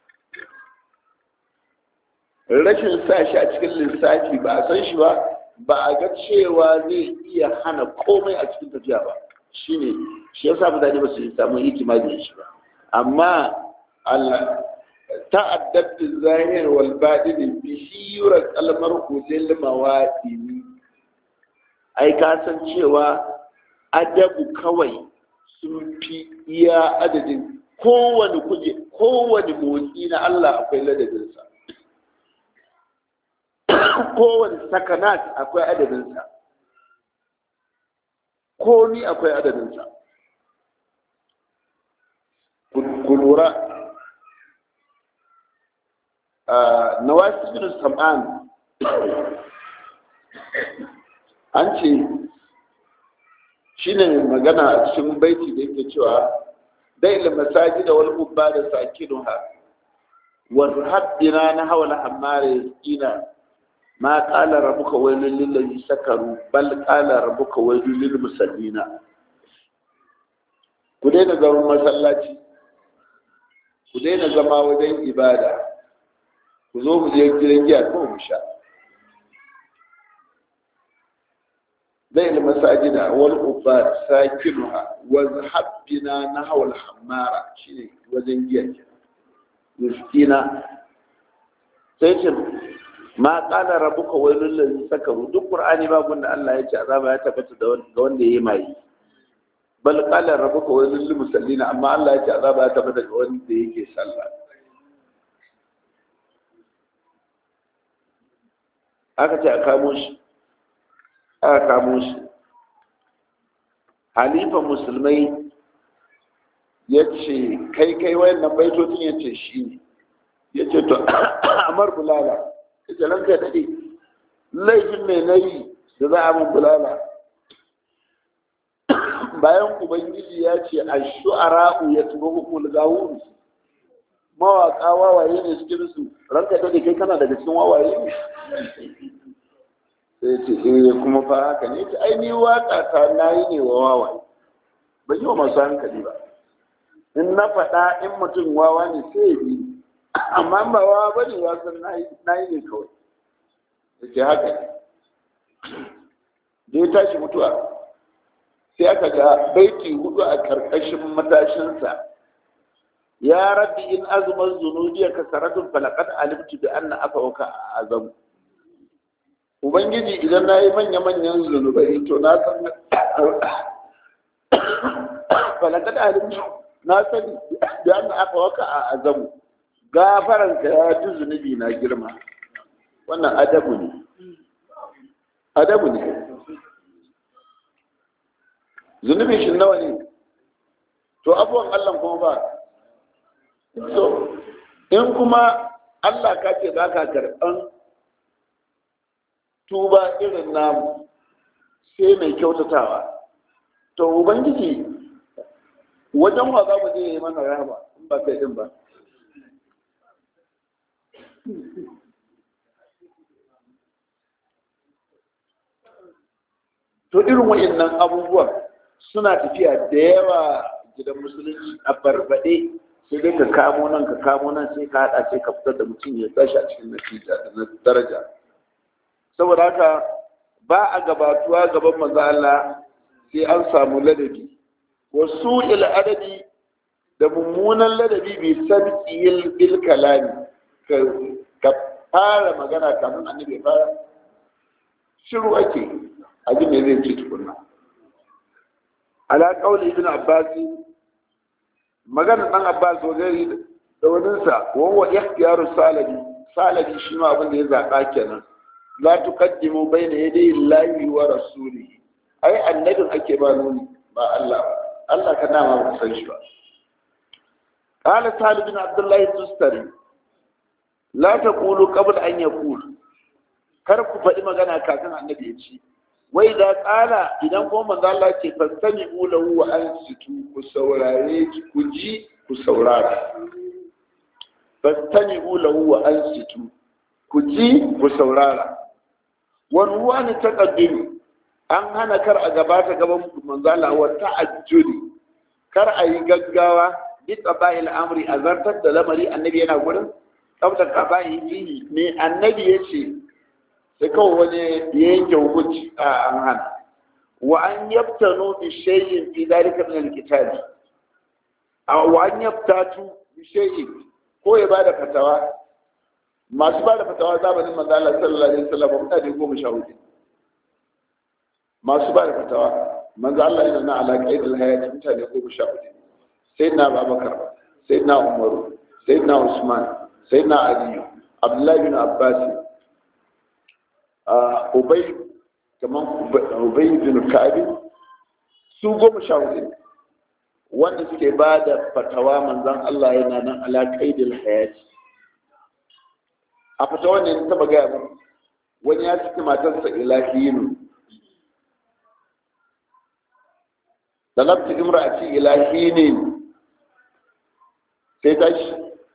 rashin sa shi a cikin lissafi ba a san shi ba ba a ga cewa zai iya hana komai a cikin tafiya ba shine shi yasa mutane ba su samu hikima da shi ba amma Allah ta'addad zahir wal batin bi shira kalmar ulil mawadini ai ka san cewa adabu kawai sun fi iya adadin kowane kuje kowane motsi na Allah akwai ladabinsa kowane sakanat akwai adadinsa komi akwai adadinsa ku lura na wasu bin sam'an an ce shi ne magana a cikin baiti da yake cewa dai masaji da wal ubba da sakinuha wa haddina na hawala hammare ina ma qala rabbuka wailul lil ladzi sakaru bal qala rabbuka wailul lil musallina ku daina gaban masallaci ku daina zama wajen ibada ku zo mu je gidan giya ko mu sha zai da masajida wal ubad sakinuha wa zahabbina nahwa al hammara shine wajen giya ke miskina sai ce ma qala rabbuka wailul lil sakaru duk qur'ani ba gunda Allah ya ce azaba ya tabbata da wanda yayi mai bal qala rabbuka wailul lil musallina amma Allah ya ce azaba ya tabbata da wanda yake sallah aka ce a kamo shi aka kamo shi halifa musulmai ya ce kai kai wayannan baitocin ya ce shi ne ya ce to amar bulala ya ce ranka ya daɗe laifin mai nayi da za a mun bulala bayan ubangiji ya ce a shu'ara'u ya tuba hukul gawun mawaƙa wawaye ne cikin su ranka daɗe kai kana daga cikin wawaye ne sai ce eh kuma fa haka ne ta aini waka ta nayi ne wa wawa ban yi wa masu hankali ba in na faɗa in mutum wawa ne sai ya bi amma ba wawa ba ne ya san nayi ne kawai da ke haka da ya tashi mutuwa sai aka ga baiti hudu a karkashin matashinsa ya rabbi in azuman zunubiya ka saratun falakat alimtu bi anna afawaka azamu ubangiji idan na yi manya-manyan zunubai to na san falakad alimtu na sani da an aka waka a azamu gafaranka ya ji zunubi na girma wannan adabu ne adabu ne zunubi shi nawa ne to abuwan allah kuma ba so in kuma allah ka ce ba ka karɓan tuba irin namu sai mai kyautatawa to ubangiji wajen wa za mu je yi mana rahama in ba kai din ba to irin wa'annan abubuwan suna tafiya da yawa gidan musulunci a barbaɗe sai dai ka kamo nan ka kamo nan sai ka haɗa sai ka fitar da mutum ya tashi a cikin natija da na daraja saboda haka ba a gabatuwa gaban manzo Allah sai an samu ladabi wasu il adabi da mummunan ladabi bi sabqil bil kalami ka fara magana kafin annabi ya fara shiru ake aji me zai ce tukunna ala qauli ibn abbas magana dan abbas wagari da waninsa wa huwa ikhtiyaru salabi salabi shi ma abin da ya zaba kenan la tuqaddimu bayna yaday Allahi wa rasulihi ai annabin ake ba nuni ba Allah ba Allah ka nama ba san shi ba qala salih bin abdullah tustari la taqulu qabla an yaqul kar ku faɗi magana kafin annabi ya ci wai da ƙala idan kuma manzo Allah ce fastami lahu wa ansitu ku saurare ku ji ku saurara fastami lahu wa ansitu ku ji ku saurara wani wani taqaddimi an hana kar a gabata gaban manzo Allah wa ta'ajjuli kar a yi gaggawa bi qabail amri azartar da lamari annabi yana gurin tsaftar qabail fihi ne annabi yace sai kawai wani ya yanke hukunci a an hana wa an yaftanu bi shay'in fi dalika min al-kitabi wa an yaftatu bi shay'in ko ya bada fatawa masu bada fatawa zamanin manzo Allah sallallahu alaihi wasallam mutane goma sha hudu masu bada fatawa manzo Allah yana na alaƙa idil hayati mutane goma sha hudu sayyidina Abubakar sayyidina Umar sayyidina Usman sayyidina Ali Abdullahi bin Abbas Ubay kaman Ubay bin Ka'ab su goma sha hudu wanda suke ba da fatawa manzan Allah yana nan alaƙaidil hayati a fatawa ne taba gaya mu wani ya ciki matarsa ilahinu da nafti imra'ati ilahinin sai tashi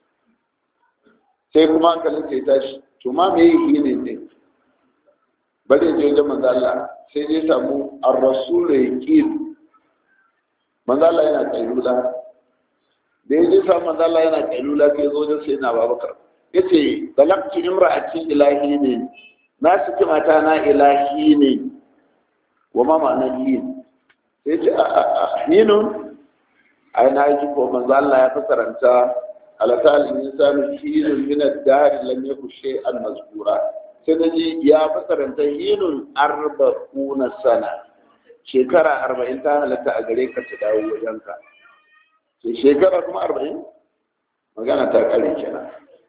sai kuma hankalin sai tashi to ma me yi hinin ne bari je wajen manzo Allah sai dai samu ar-rasul yaqin manzo Allah yana kailula da da ya je samu manzo Allah yana kailula sai zo da sai na Babakar yace balaqtu imra'ati ilahi ne na saki mata na ilahi ne wa ma ma'ana yin sai ce a hinun ai na ji ko manzo Allah ya fasaranta alata al-insanu hinun min ad-dar lam yakun shay'an mazkura sai na ji ya fasaranta hinun arba'una sana shekara arba'in ta halatta a gare ka ta dawo wajenka sai shekara kuma arba'in magana ta kare kenan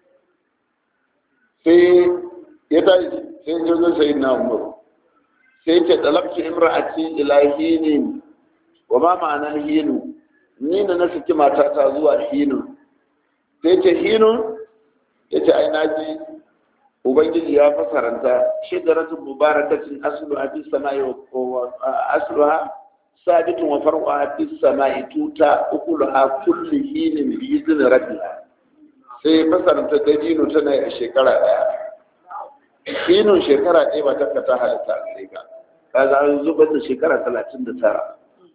sai ya tashi sai jirgin sai na umaru sai ce talabci imra'ati ila hinin wa ma ma'anar hinu ni na na saki matata zuwa hinu sai ce hinu ya ce ai naji ubangiji ya fasaranta shigaratun mubarakacin asluha fi sama'i wa asluha sabitun wa far'uha fi sama'i tuta ukuluha kulli hinin bi izni rabbiha sai fasaranta dabino tana a shekara daya hinun shekara ɗaya ba ta ta halitta a gare ka kaga an zubar da shekara talatin da tara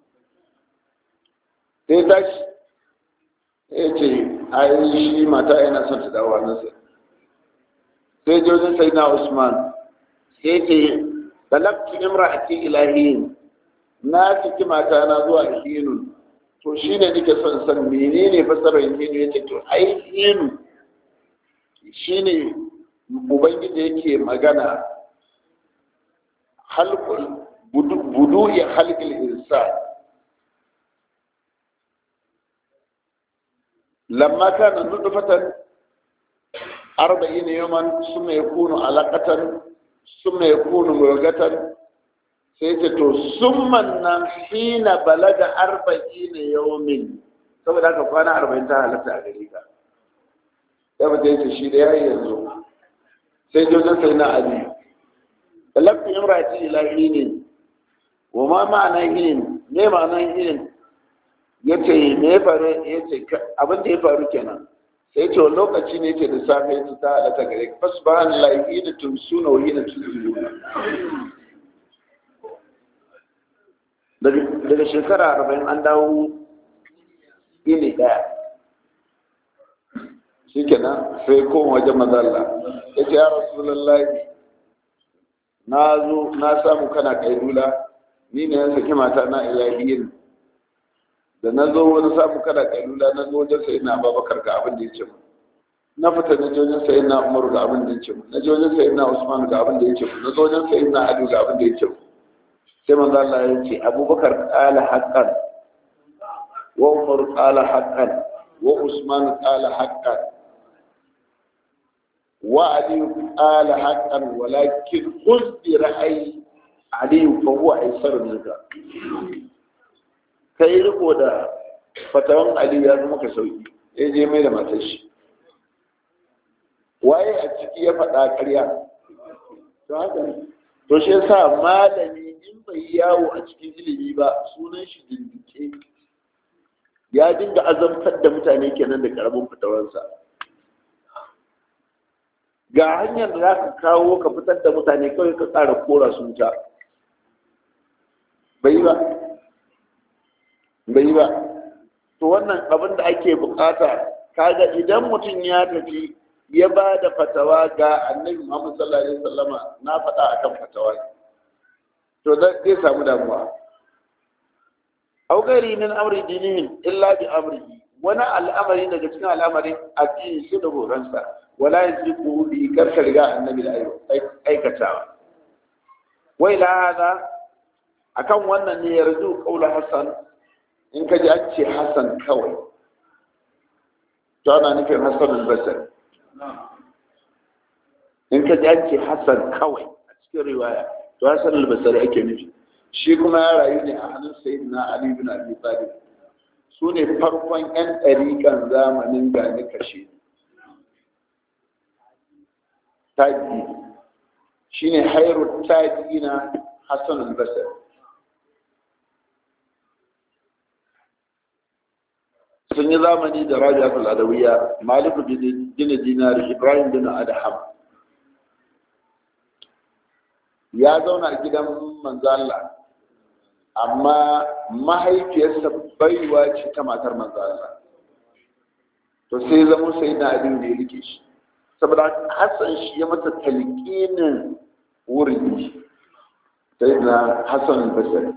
sai tashi ya ce a yi shi mata yana son ta dawo nasa sai jojin sai na usman sai ce balaktu imra'ati ilahiyin na ciki mata na zuwa hinun to shi ne nake son san menene fasarar hinu ya ce to ai hinu shi ne ubangiji yake magana halkul budu ya halkul insan lamma kana nutfatan arba'ina yawman summa yakunu alaqatan summa yakunu murgatan sai ce to summan nan hina balaga arba'ina yawmin saboda haka kwana arba'in ta halatta a gare ka ya fita yace shi da yayi yanzu sai jojin sai na ali talabtu imrati ila hinin wa ma ma'ana hinin me ma'anan hinin yace me ya faru yace abin da ya faru kenan sai ce wani lokaci ne ce da safe ya ta halatta gare ka fasbahanallahi hina tumsuna wa hina tusbihuna daga shekara arba'in an dawo ini ɗaya shi kenan sai koma wajen mazalla ya ce ya rasulallah na zo na samu kana kailula ni ne yan saki mata na ilahiyin da na zo wani samu kana kailula na zo wajen sayi na babakar ga abin da ya ce mu na fita na je wajen sayi na umar ga abin da ya ce mu na je wajen sayi na usman ga abin da ya ce mu na zo wajen sayi na ali ga abin da ya ce mu sai manzo Allah ya ce abubakar qala haqqan wa umar qala haqqan wa usman qala haqqan wa ali qala haqqan walakin khudh bi ra'yi ali fa huwa aysar minka kai riko da fatawan ali ya zama ka sauki ya je mai da matar shi waye a ciki ya faɗa ƙarya to haka ne to shi yasa malami in bai yawo a cikin ilimi ba sunan shi dindike ya dinga azabtar da mutane kenan da karamin fitawarsa ga hanyar da za ka kawo ka fitar da mutane kawai ka tsara kora su wuta bai ba bai ba to wannan abin da ake bukata kaga idan mutum ya tafi ya ba da fatawa ga annabi Muhammad sallallahu alaihi wasallama na faɗa akan fatawa to zai samu damuwa aw ghairi min amri dinihim illa bi amrihi wani al'amari daga cikin al'amarin addini shi da horonsa wala yaziku bi karka riga annabi da aikatawa wai la hada akan wannan ne yarzu qaulu hasan in ka ji an ce hasan kawai to ana nufin hasan al-basri in ka ji an ce hasan kawai a cikin riwaya to hasan al-basri ake nufi shi kuma ya rayu ne a hannun sayyidina ali bin abi talib su ne farkon yan ɗariƙan zamanin gani kashe taji shine hairu taji na hasan al-basri sun yi zamani da rabi'atul adawiyya malik bin dinar ibrahim bin adham ya zauna a gidan manzala amma mahaifiyarsa baiwa ce ta matar manzala to sai zama sai na abin da ya rike shi saboda hassan shi ya masa talqinin wurdi sai na hassan basari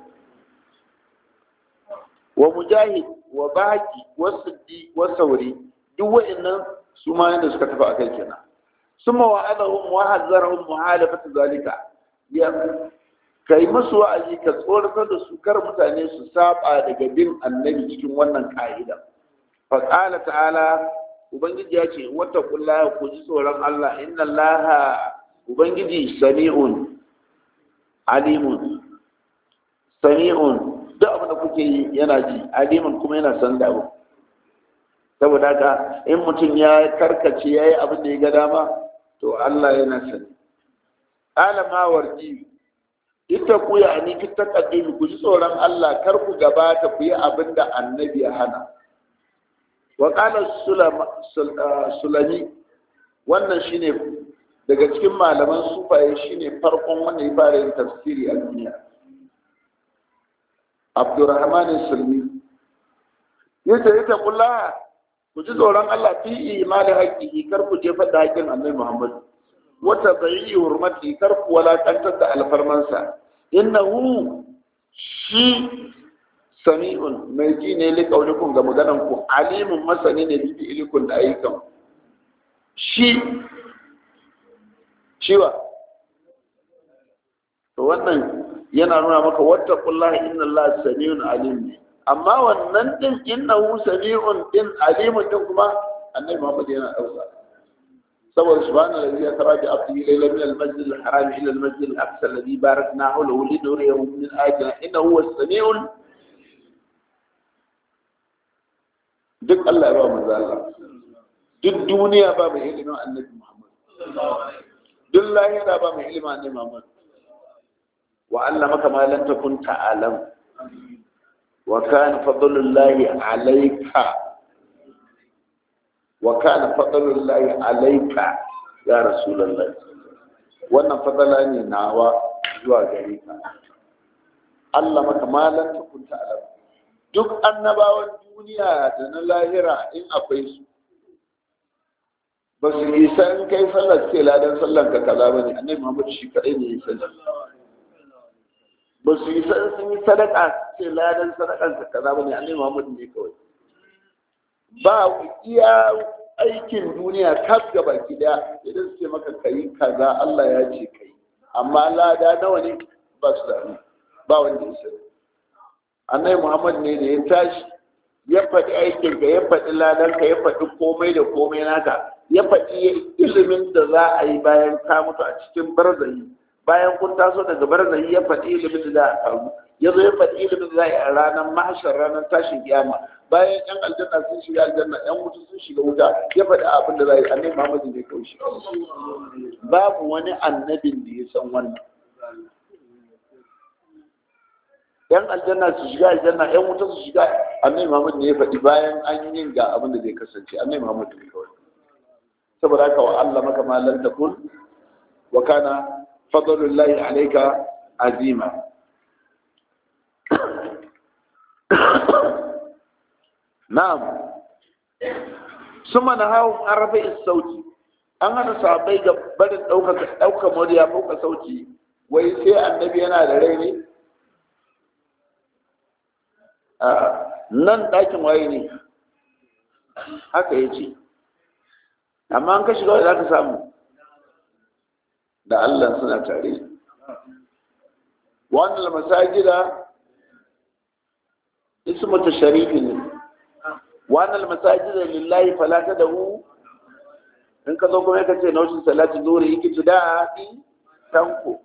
wa mujahid wa baki wa siddi wa sauri duk wa'annan su ma yanda suka tafi akai kenan summa wa'adahum wa hazzarahum muhalafat zalika ya kai musu wa'azi ka tsoratar da su kar mutane su saba daga bin annabi cikin wannan ka'ida fa qala ta'ala ubangiji ya ce wata kullaha ku ji tsoron Allah inna allaha ubangiji sami'un alimun sami'un duk abin da kuke yi yana ji alimun kuma yana san da abu saboda haka in mutum ya karkace ya yi abin da ya ga dama to Allah yana sani alama warji ita ku ya ni ki taqaddimi ku ji tsoron Allah kar ku gabata ku yi abin da annabi ya hana wa qala sulami wannan shine daga cikin malaman sufaye shine farkon wanda ya fara yin tafsiri a duniya abdurrahman sulmi yace ita kula ku ji tsoron Allah fi imani haƙƙi kar ku jefa da haƙƙin annabi Muhammad wata bayi hurmati kar ku walakantar da alfarmansa innahu shi sami'un mai ji ne li kaulikun ga maganan ku alimun masani ne bi ilikun da ayyukan shi shiwa to wannan yana nuna maka wata kullahi inna Allah sami'un alim ne amma wannan din innahu sami'un din alimun din kuma annabi Muhammad yana dauka saboda subhanallahi ya tara bi abdi layla min al-masjid al-haram ila al-masjid al-aqsa alladhi barakna hawlahu linuriyahu min ayatina innahu huwa as-sami'ul duk Allah ya ba manzo Allah duk duniya ba mai ilimin annabi Muhammad duk lahira ba mai ilimin annabi Muhammad وعلمك ما لم تكن تعلم وكان فضل الله عليك وكان فضل الله عليك يا رسول الله wannan fadala ne nawa zuwa gare ka Allah maka malan tukun ta'alam duk annabawan duniya da na lahira in akwai su ba su isa in kai sallar ce ladan sallar ka kaza ba ne annabi Muhammad shi kadai ne ya sallar ba su yi sun yi sadaka ce ladan sadakan ka kaza ba ne annabi Muhammad ne kawai ba iya aikin duniya kaf ga baki daya idan su ce maka kai kaza Allah ya ce kai amma lada nawa ne ba su da ba wanda ya sani annabi Muhammad ne da ya tashi ya faɗi aikin ka ya faɗi ladan ka ya faɗi komai da komai naka ya faɗi ilimin da za a yi bayan ka mutu a cikin barzayi bayan kun taso daga barzahi ya faɗi ilimin da za a samu ya zo ya faɗi ilimin da za a yi a ranar mahashar ranar tashin kiyama bayan yan aljanna sun shiga aljanna yan wuta sun shiga wuta ya faɗi abin da za a yi annabi muhammadu ne kawai shi babu wani annabin da ya san wannan yan aljanna su shiga aljanna yan wuta su shiga annabi muhammadu ne ya faɗi bayan an yi ga abin da zai kasance annabi muhammadu ne kawai saboda haka wa Allah maka ma lan takun wa kana فضل الله عليك عزيما نعم ثم نهاهم عن رفع الصوت an hana sahabbai ga barin ɗaukar murya ɗaukar sauti wai sai annabi yana da rai ne nan ɗakin waye ne haka ya ce amma an ka shiga wadda za ka samu da Allah suna tare wannan masajida ismu tasharifi ne wannan masajida lillahi fala tadahu in ka zo kuma ka ce nautin salati zuri yake tu da di tanko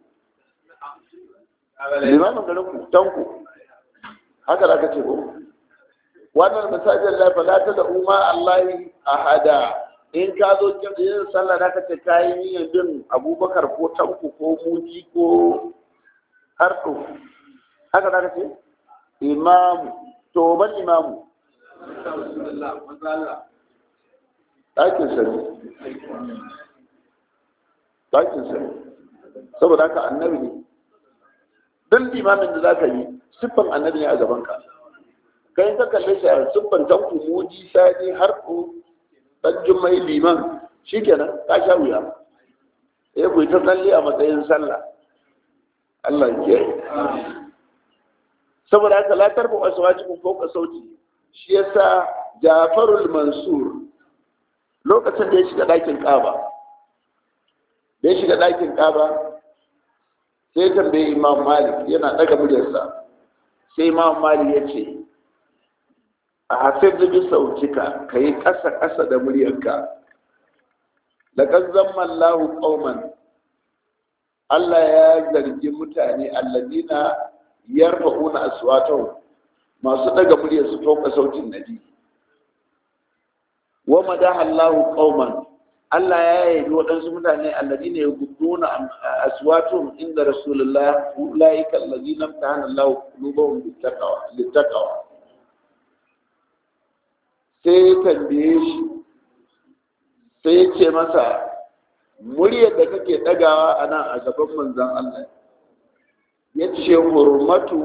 limamin garin ku tanko haka za ka ce ko wannan masajida lillahi fala tadahu ma allahi ahada in ka zo yin sallah da ka ce kayi niyyar bin abubakar ko tanku ko muji ko harto haka da ka ce imamu to ban imamu ɗakin sani ɗakin sani saboda haka annabi ne duk limamin da za ka yi siffan annabi ne a gabanka kai ka kalle shi a siffan tanku muji sani harto dan jummai liman shikenan ka sha wuya eh ku ta tsalle a matsayin sallah Allah ya kiyaye saboda haka la tarbu aswajikum fawqa sauti shi yasa Jafarul Mansur lokacin da ya shiga ɗakin Kaaba da ya shiga ɗakin Kaaba sai tambaye Imam Malik yana daga muryarsa sai Imam Malik ya ce a hafif da bi sautika kai ƙasa ƙasa da muryarka laqad zamma Allahu qauman Allah ya zargi mutane alladina yarfa'una aswatahum masu daga muryar su fauka sautin nabi wa madaha Allahu qauman Allah ya yabi waɗansu mutane alladina yaqudduna aswatahum inda rasulullah ulaika alladina amtahana Allahu qulubahum littaqwa littaqwa sai tambaye shi sai ce masa muryar da kake ɗagawa a nan a gaban manzan Allah ya ce hurmatu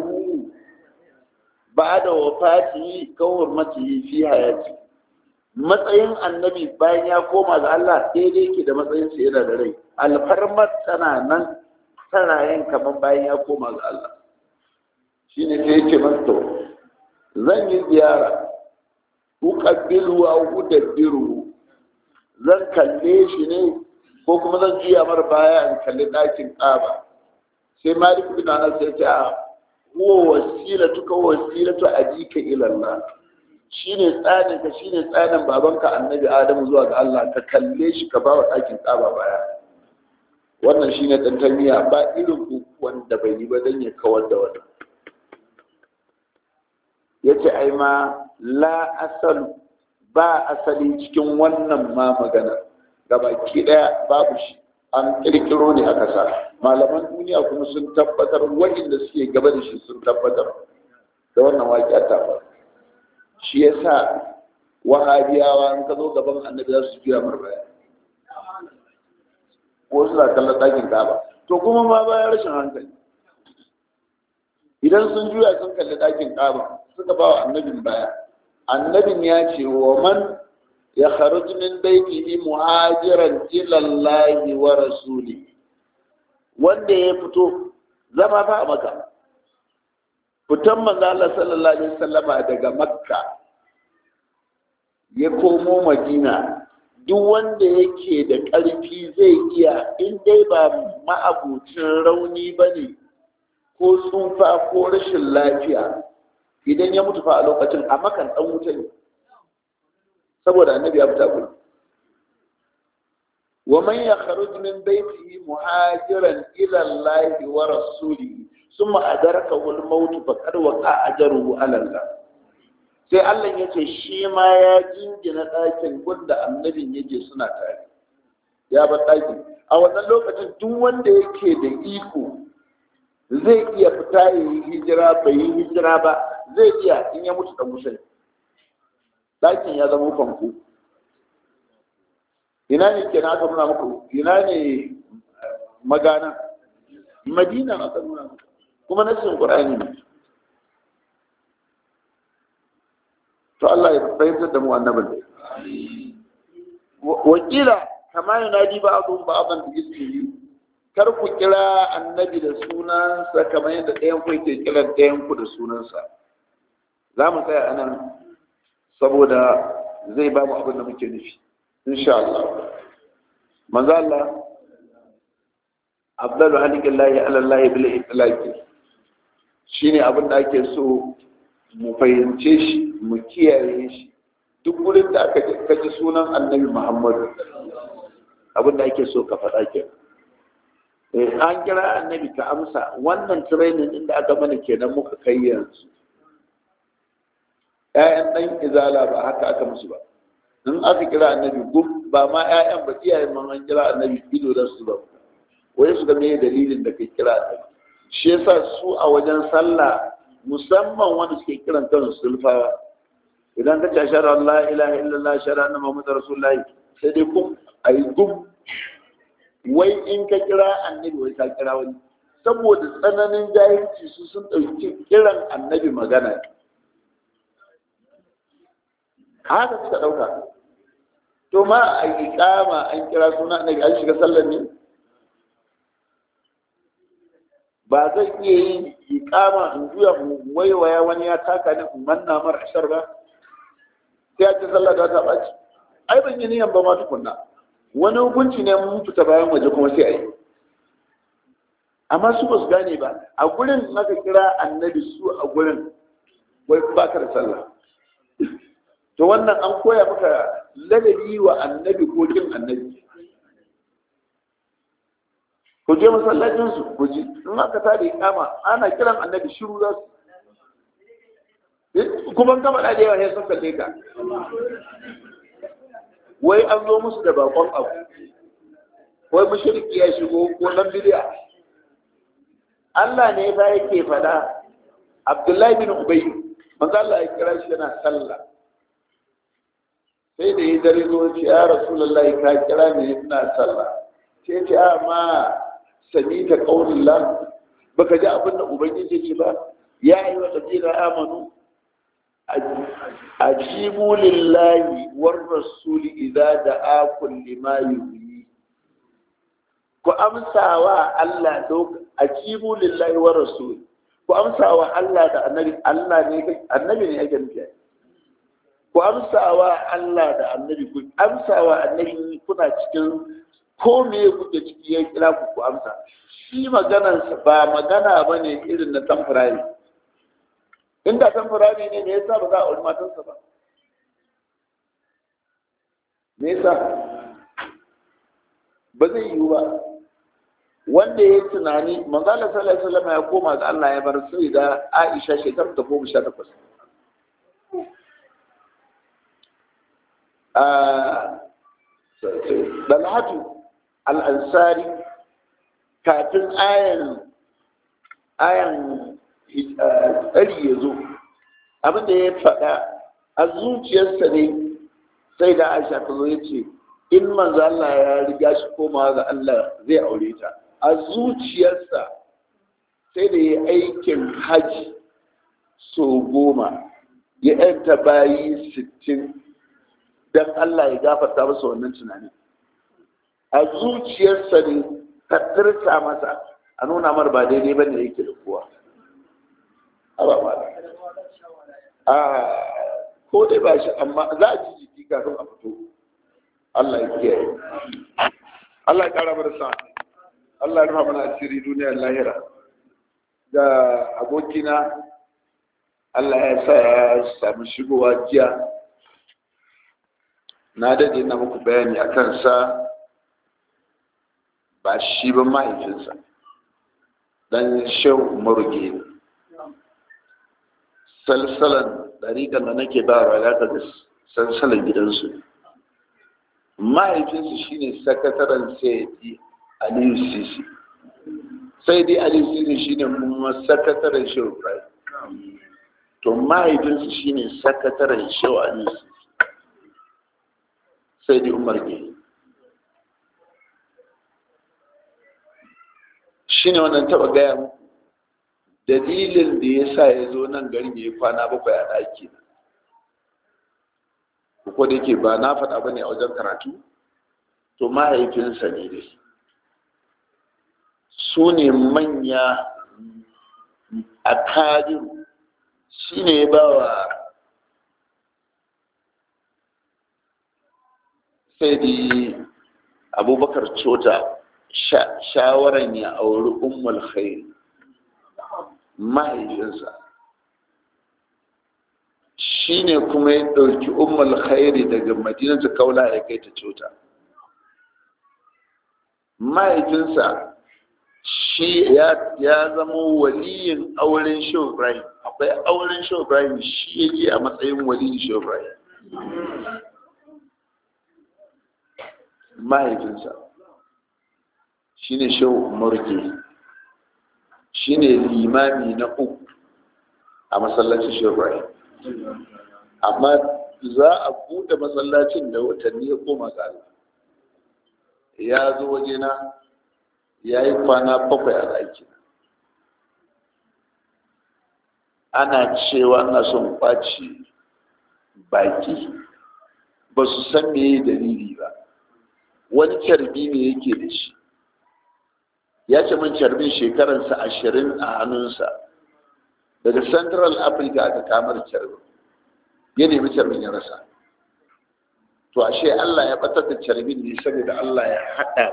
ba da wafati ka hurmati fi hayati matsayin annabi bayan ya koma ga Allah daidai ke da matsayin sa yana da rai alfarmar tana nan tana yin kamar bayan ya koma ga Allah shine sai ya ce masa zan yi ziyara uqabbilu wa udabbiru zan kalle shi ne ko kuma zan juya mar baya in kalli ɗakin ƙaba sai malik bin anas ya ce a huwa wasilatu ka wasilatu ajika ila Allah shine tsanin ka shine tsanin babanka annabi Adamu zuwa ga Allah ka kalle shi ka ba wa ɗakin ƙaba baya wannan shine dan tamiya ba irin wanda bai yi ba dan ya kawar da wannan yace ai ma la asal ba asali cikin wannan ma magana gabaki daya babu shi an kirkiro ne a kasa malaman duniya kuma sun tabbatar waɗanda suke gaba da shi sun tabbatar da wannan waƙi ta ba shi yasa wahabiyawa in ka zo gaban annabi za su juya mar baya ko su za kallon ɗakin kaba to kuma ma bayan rashin hankali idan sun juya sun kalli ɗakin kaba suka ba wa annabin baya annabin ya ce wa man ya kharuj min baitihi muhajiran ila Allah wa rasuli wanda ya fito zama fa a maka fitan manzo Allah sallallahu alaihi wasallama daga makka ya komo madina duk wanda yake da ƙarfi zai iya in dai ba ma'abucin rauni bane ko tsufa ko rashin lafiya idan ya mutu fa a lokacin a makan dan wuta ne saboda annabi ya fita gudu wa man yakhruj min baytihi muhajiran ila Allah wa rasulihi thumma adrakahu al-maut faqad waqa ajruhu ala Allah sai Allah ya ce shi ma ya jingina ɗakin gunda annabin yake suna tare ya bar ɗakin a wannan lokacin duk wanda yake da iko zai iya fita ya yi hijira bai yi hijira ba zai iya in ya mutu da musulmi ɗakin ya zama fanko ina ne ke aka nuna muku ina ne magana madina aka nuna muku kuma nassin qur'ani ne to Allah ya fahimtar da mu annabin wakila kama yunadi ba'dhum ba'dhan bi ismihi kar ku kira annabi da sunansa kamar yadda ɗayan ku yake kiran ɗayan ku da sunansa za mu tsaya anan saboda zai ba mu abin da muke nufi insha Allah manzo Allah abdalu halikillahi ala Allah bil itlaqi shine abin da ake so mu fahimce shi mu kiyaye shi duk wurin da aka kaji sunan annabi Muhammadu abin da ake so ka faɗa ke an kira annabi ka amsa wannan training din da aka mana kenan muka kai yanzu ‘ya'yan ɗan izala ba haka aka musu ba in aka kira annabi gum ba ma ‘ya'yan ba iyayen man an kira annabi ido da su ba wai su ga me dalilin da kai kira annabi shi yasa su a wajen sallah musamman wanda suke kiran kansu sulfawa idan ka ce shara Allah ilaha illallah shara na Muhammad Rasulullahi sai dai kun ayi gum wai in ka kira annabi wai ka kira wani saboda tsananin jahilci su sun ɗauki kiran annabi magana haka suka ɗauka to ma a iqama an kira suna annabi an shiga sallar ne ba zan iya yin iqama in juya waiwaya wani ya taka ni in manna mar ashar ba sai a ce sallar da ta ɓaci ai ban yi niyan ba ma tukunna wani hukunci ne mun fita bayan waje kuma sai a yi amma su ba su gane ba a gurin aka kira annabi su a gurin wai ba ka da sallah to wannan an koya maka ladabi wa annabi ko kin annabi ku je masallacin su ku ji in aka tada kama ana kiran annabi shiru za su kuma kama da yawa sai sun kalle ka wai an zo musu da bakon abu wai mushriki ya shigo ko nan bidiya Allah ne fa yake fada Abdullahi bin Ubay manzo Allah ya kira shi yana sallah sai da ya dare zo ce ya Rasulullah ka kira ni ina sallah sai ce a ma sami ta qaulillah baka ji abin da ubangiji ce ba ya yi wa ladina amanu ajibu lillahi war rasuli idza da'akum lima yuhyi ku amsawa Allah dok ajibu lillahi war rasul ku amsawa Allah da annabi Allah ne annabi ne yake nufi ku amsawa Allah da annabi ku amsawa annabi kuna cikin ko me kuke ciki ya kira ku ku amsa shi maganarsa ba magana bane irin na tamfurari inda tamfurari ne me yasa ba za a auri matansa ba me yasa ba zai yiwu ba wanda ya tunani manzala sallallahu alaihi wasallam ya koma ga Allah ya bar sai da Aisha shekarar ta goma sha takwas Dalhatu al-Ansari kafin ayan ayan tsari ya zo abinda ya faɗa a zuciyarsa ne sai da aisha ta zo ya ce in manzo Allah ya riga shi komawa ga Allah zai aure ta a zuciyarsa sai da ya aikin haji so goma ya yanta bayi sittin don Allah ya gafarta masa wannan tunani a zuciyarsa ne ta tirsa masa a nuna mar ba daidai ba ne yake da kowa ba ba a ko dai ba shi amma za a ji jiki kafin a fito Allah ya kiyaye Allah ya kara mana sa Allah ya rufa mana asiri duniyar lahira da abokina Allah ya sa ya samu shigowa jiya na dade na muku bayani a kansa ba shi ba mahaifinsa dan shehu maruge ne salsalan ɗariƙar da nake ba wa ya da salsalan gidansu mahaifinsu shine sakataren sayyidi aliyu sisi sayyidi aliyu sisi shine kuma sakataren shehu ibrahim to mahaifinsu shine sakataren shehu aliyu sisi sayyidi umar ge shine wannan taɓa gaya muku dalilin da ya sa ya zo nan garin ya yi kwana bakwai a ɗaki ko da yake ba na faɗa ba ne a wajen karatu to mahaifinsa ne dai su ne manya a kadiru shi ne ya ba wa sai di abubakar cota shawaran ya auri ummul khairi mahaifinsa shi ne kuma ya ɗauki umar khairi daga madinatu kaula ya kai ta cuta mahaifinsa shi ya zama waliyin auren shehu ibrahim akwai auren shehu ibrahim shi yake a matsayin waliyin shehu ibrahim mahaifinsa shi ne shehu umarke shi ne limami na uku a masallacin shehu amma za a buɗe masallacin da watanni ya koma ga ya zo wajena ya yi kwana bakwai a ɗaki ana cewa ana son kwaci baki ba su san me dalili ba wani carbi ne yake da shi ya ce min carbin shekaransa ashirin a hannunsa daga central africa aka kamar carbin ya nemi carbin ya rasa to ashe allah ya batar da carbin ne saboda allah ya haɗa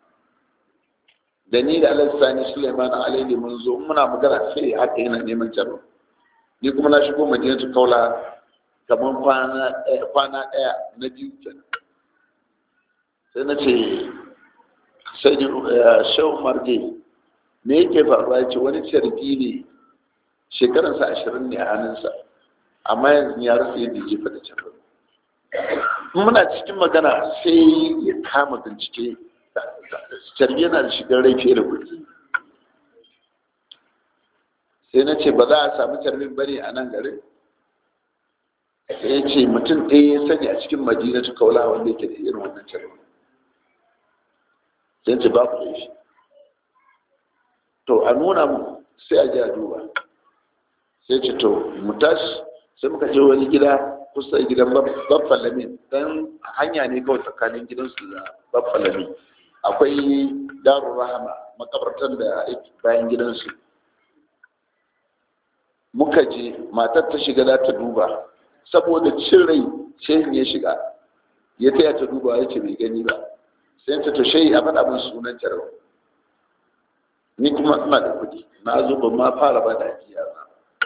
da ni da alassani suleiman alaihi mun zo muna magana sai haka yana neman carbin ni kuma na shigo madinatu kaula kamar kwana ɗaya na biyu kenan sai na ce sai da shehu marge me yake faruwa ya ce wani carbi ne shekaransa ashirin ne a hannunsa amma yanzu ya rasa yadda ya jefa da carbi muna cikin magana sai ya kama bincike carbi yana da shigar rai fiye da kuɗi sai na ce ba za a samu carbin bane a nan garin sai ya ce mutum ɗaya ya sani a cikin madinatu kaula wanda yake da irin wannan carbin sai ce babu da shi to a nuna mu sai a ji a duba sai ce to mu tashi sai muka je wani gida kusa da gidan babban lamin don hanya ne kawai tsakanin gidansu da babban lamin akwai darun rahama makabartar da bayan gidansu muka je matar ta shiga za ta duba saboda cin rai shehin ya shiga ya taya ta duba ya ce bai gani ba sai ta tashe a faɗa min sunan jarau ni kuma ina da kuɗi na zo ban ma fara ba da ajiya ba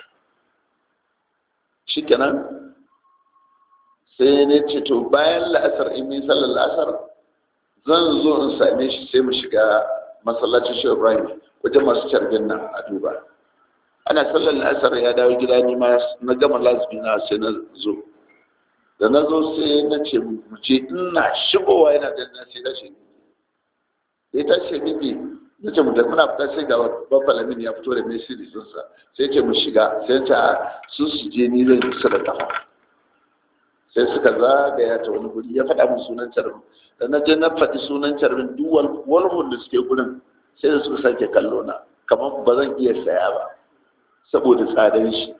shi kenan sai ne ce to bayan la'asar in min sallar la'asar zan zo in same shi sai mu shiga masallacin shi ibrahim wajen masu carbin nan a duba ana sallar la'asar ya dawo gida ni ma na gama lazumi na sai na zo da na zo sai na ce mu ce ina shigowa yana da na sai tashi ya tashi miki na ce mutum muna fita sai ga babban lamin ya fito da mai siri sunsa sai ce mu shiga sai ta su su je ni zai kusa da kafa sai suka zagaya ta wani guri ya faɗa min sunan carbin da na je na faɗi sunan carbin duk walhun da suke gurin sai da suka sake kallo na kamar ba zan iya saya ba saboda tsadar shi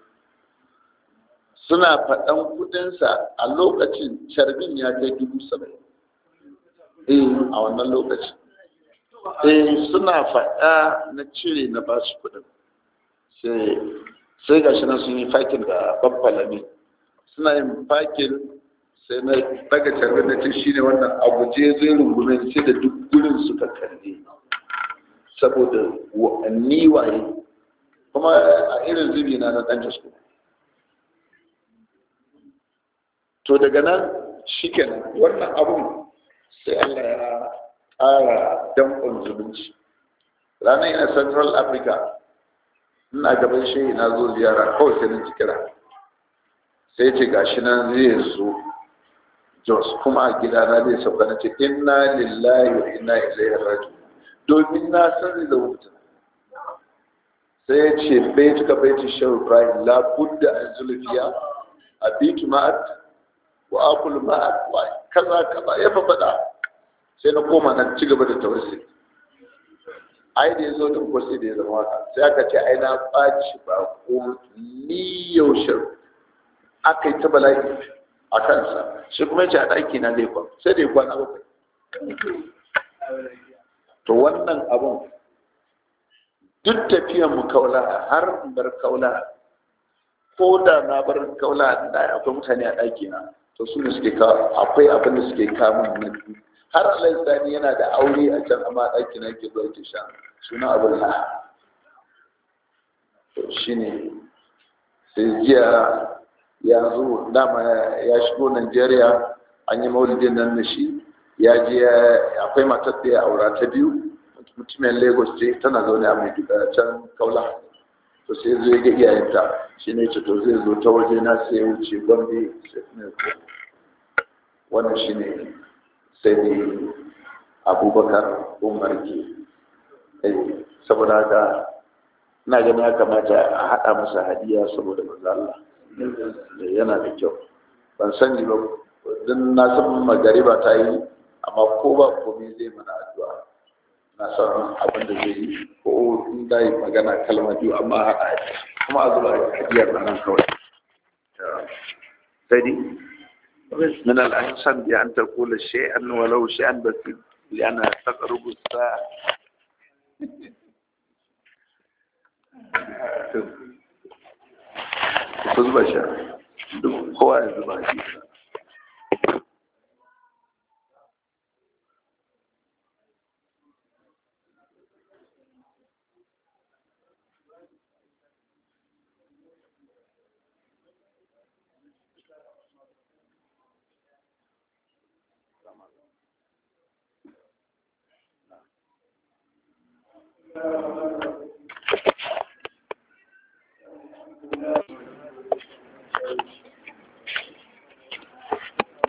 suna faɗan kudinsa a lokacin carbin ya kai dubu saba'in eh a wannan lokacin eh suna faɗa na cire na ba su kudin sai gashi nan sun yi fakin da babbalami suna yin fakin sai na daga carbin da ta shi ne wannan abu je zai rungume sai da duk gurin suka kalle saboda ni waye kuma a irin zubi na na ɗan jasko to daga nan shikenan wannan abun sai Allah ya ƙara danƙon zumunci ranar yana central africa ina gaban shehi na zo ziyara kawai sai na kira sai ce gashi nan zai zo jos kuma a gida na zai sauka na ce inna lillahi wa inna ilaihi raji'un domin na san zai zama mutum sai ya ce bai tuka bai tu shehu ibrahim la budda an zulfiya abitu ma'at wa akul ma'at wa kaza kaza ya fa faɗa sai na koma na ci gaba da tawassuli ai da yazo din ko sai da ya zama haka sai aka ce ai na ɓaci ba ko ni yaushe aka yi ta bala'i a kansa shi kuma ya ce a ɗaki na zai kwan sai da ya kwana bakwai to wannan abun duk tafiyan mu kaula har in bar kaula ko da na bar kaula da akwai mutane a ɗaki na to su ne suke kawo akwai abin da suke kawo min na har Allah sani yana da aure a can amma ɗaki na ke zuwa ke sha suna abin la to shine sai jiya ya zo dama ya shigo Najeriya an yi maulidin nan da shi ya je akwai matar da ya aura ta biyu mutumin Lagos ce tana zaune a mai can kaula to sai zo ya ga iyayenta shi ne ce to zai zo ta waje na sai wuce gombe sai kuma wannan shi ne sai ne abubakar umar ke saboda haka ina ganin ya kamata a haɗa masa hadiya saboda maza Allah yana da kyau ban sani ba don na san magariba ta yi amma ko ba komai zai mana addu'a na san abin da zai yi ko in da yi magana kalma biyu amma haɗa kuma a zuba hadiyar nan kawai sai dai من الأحسن بأن تقول شيئا ولو شيئا بس لأنها تقرب الساعة ku zuba sha duk kowa ya zuba shi Thank you.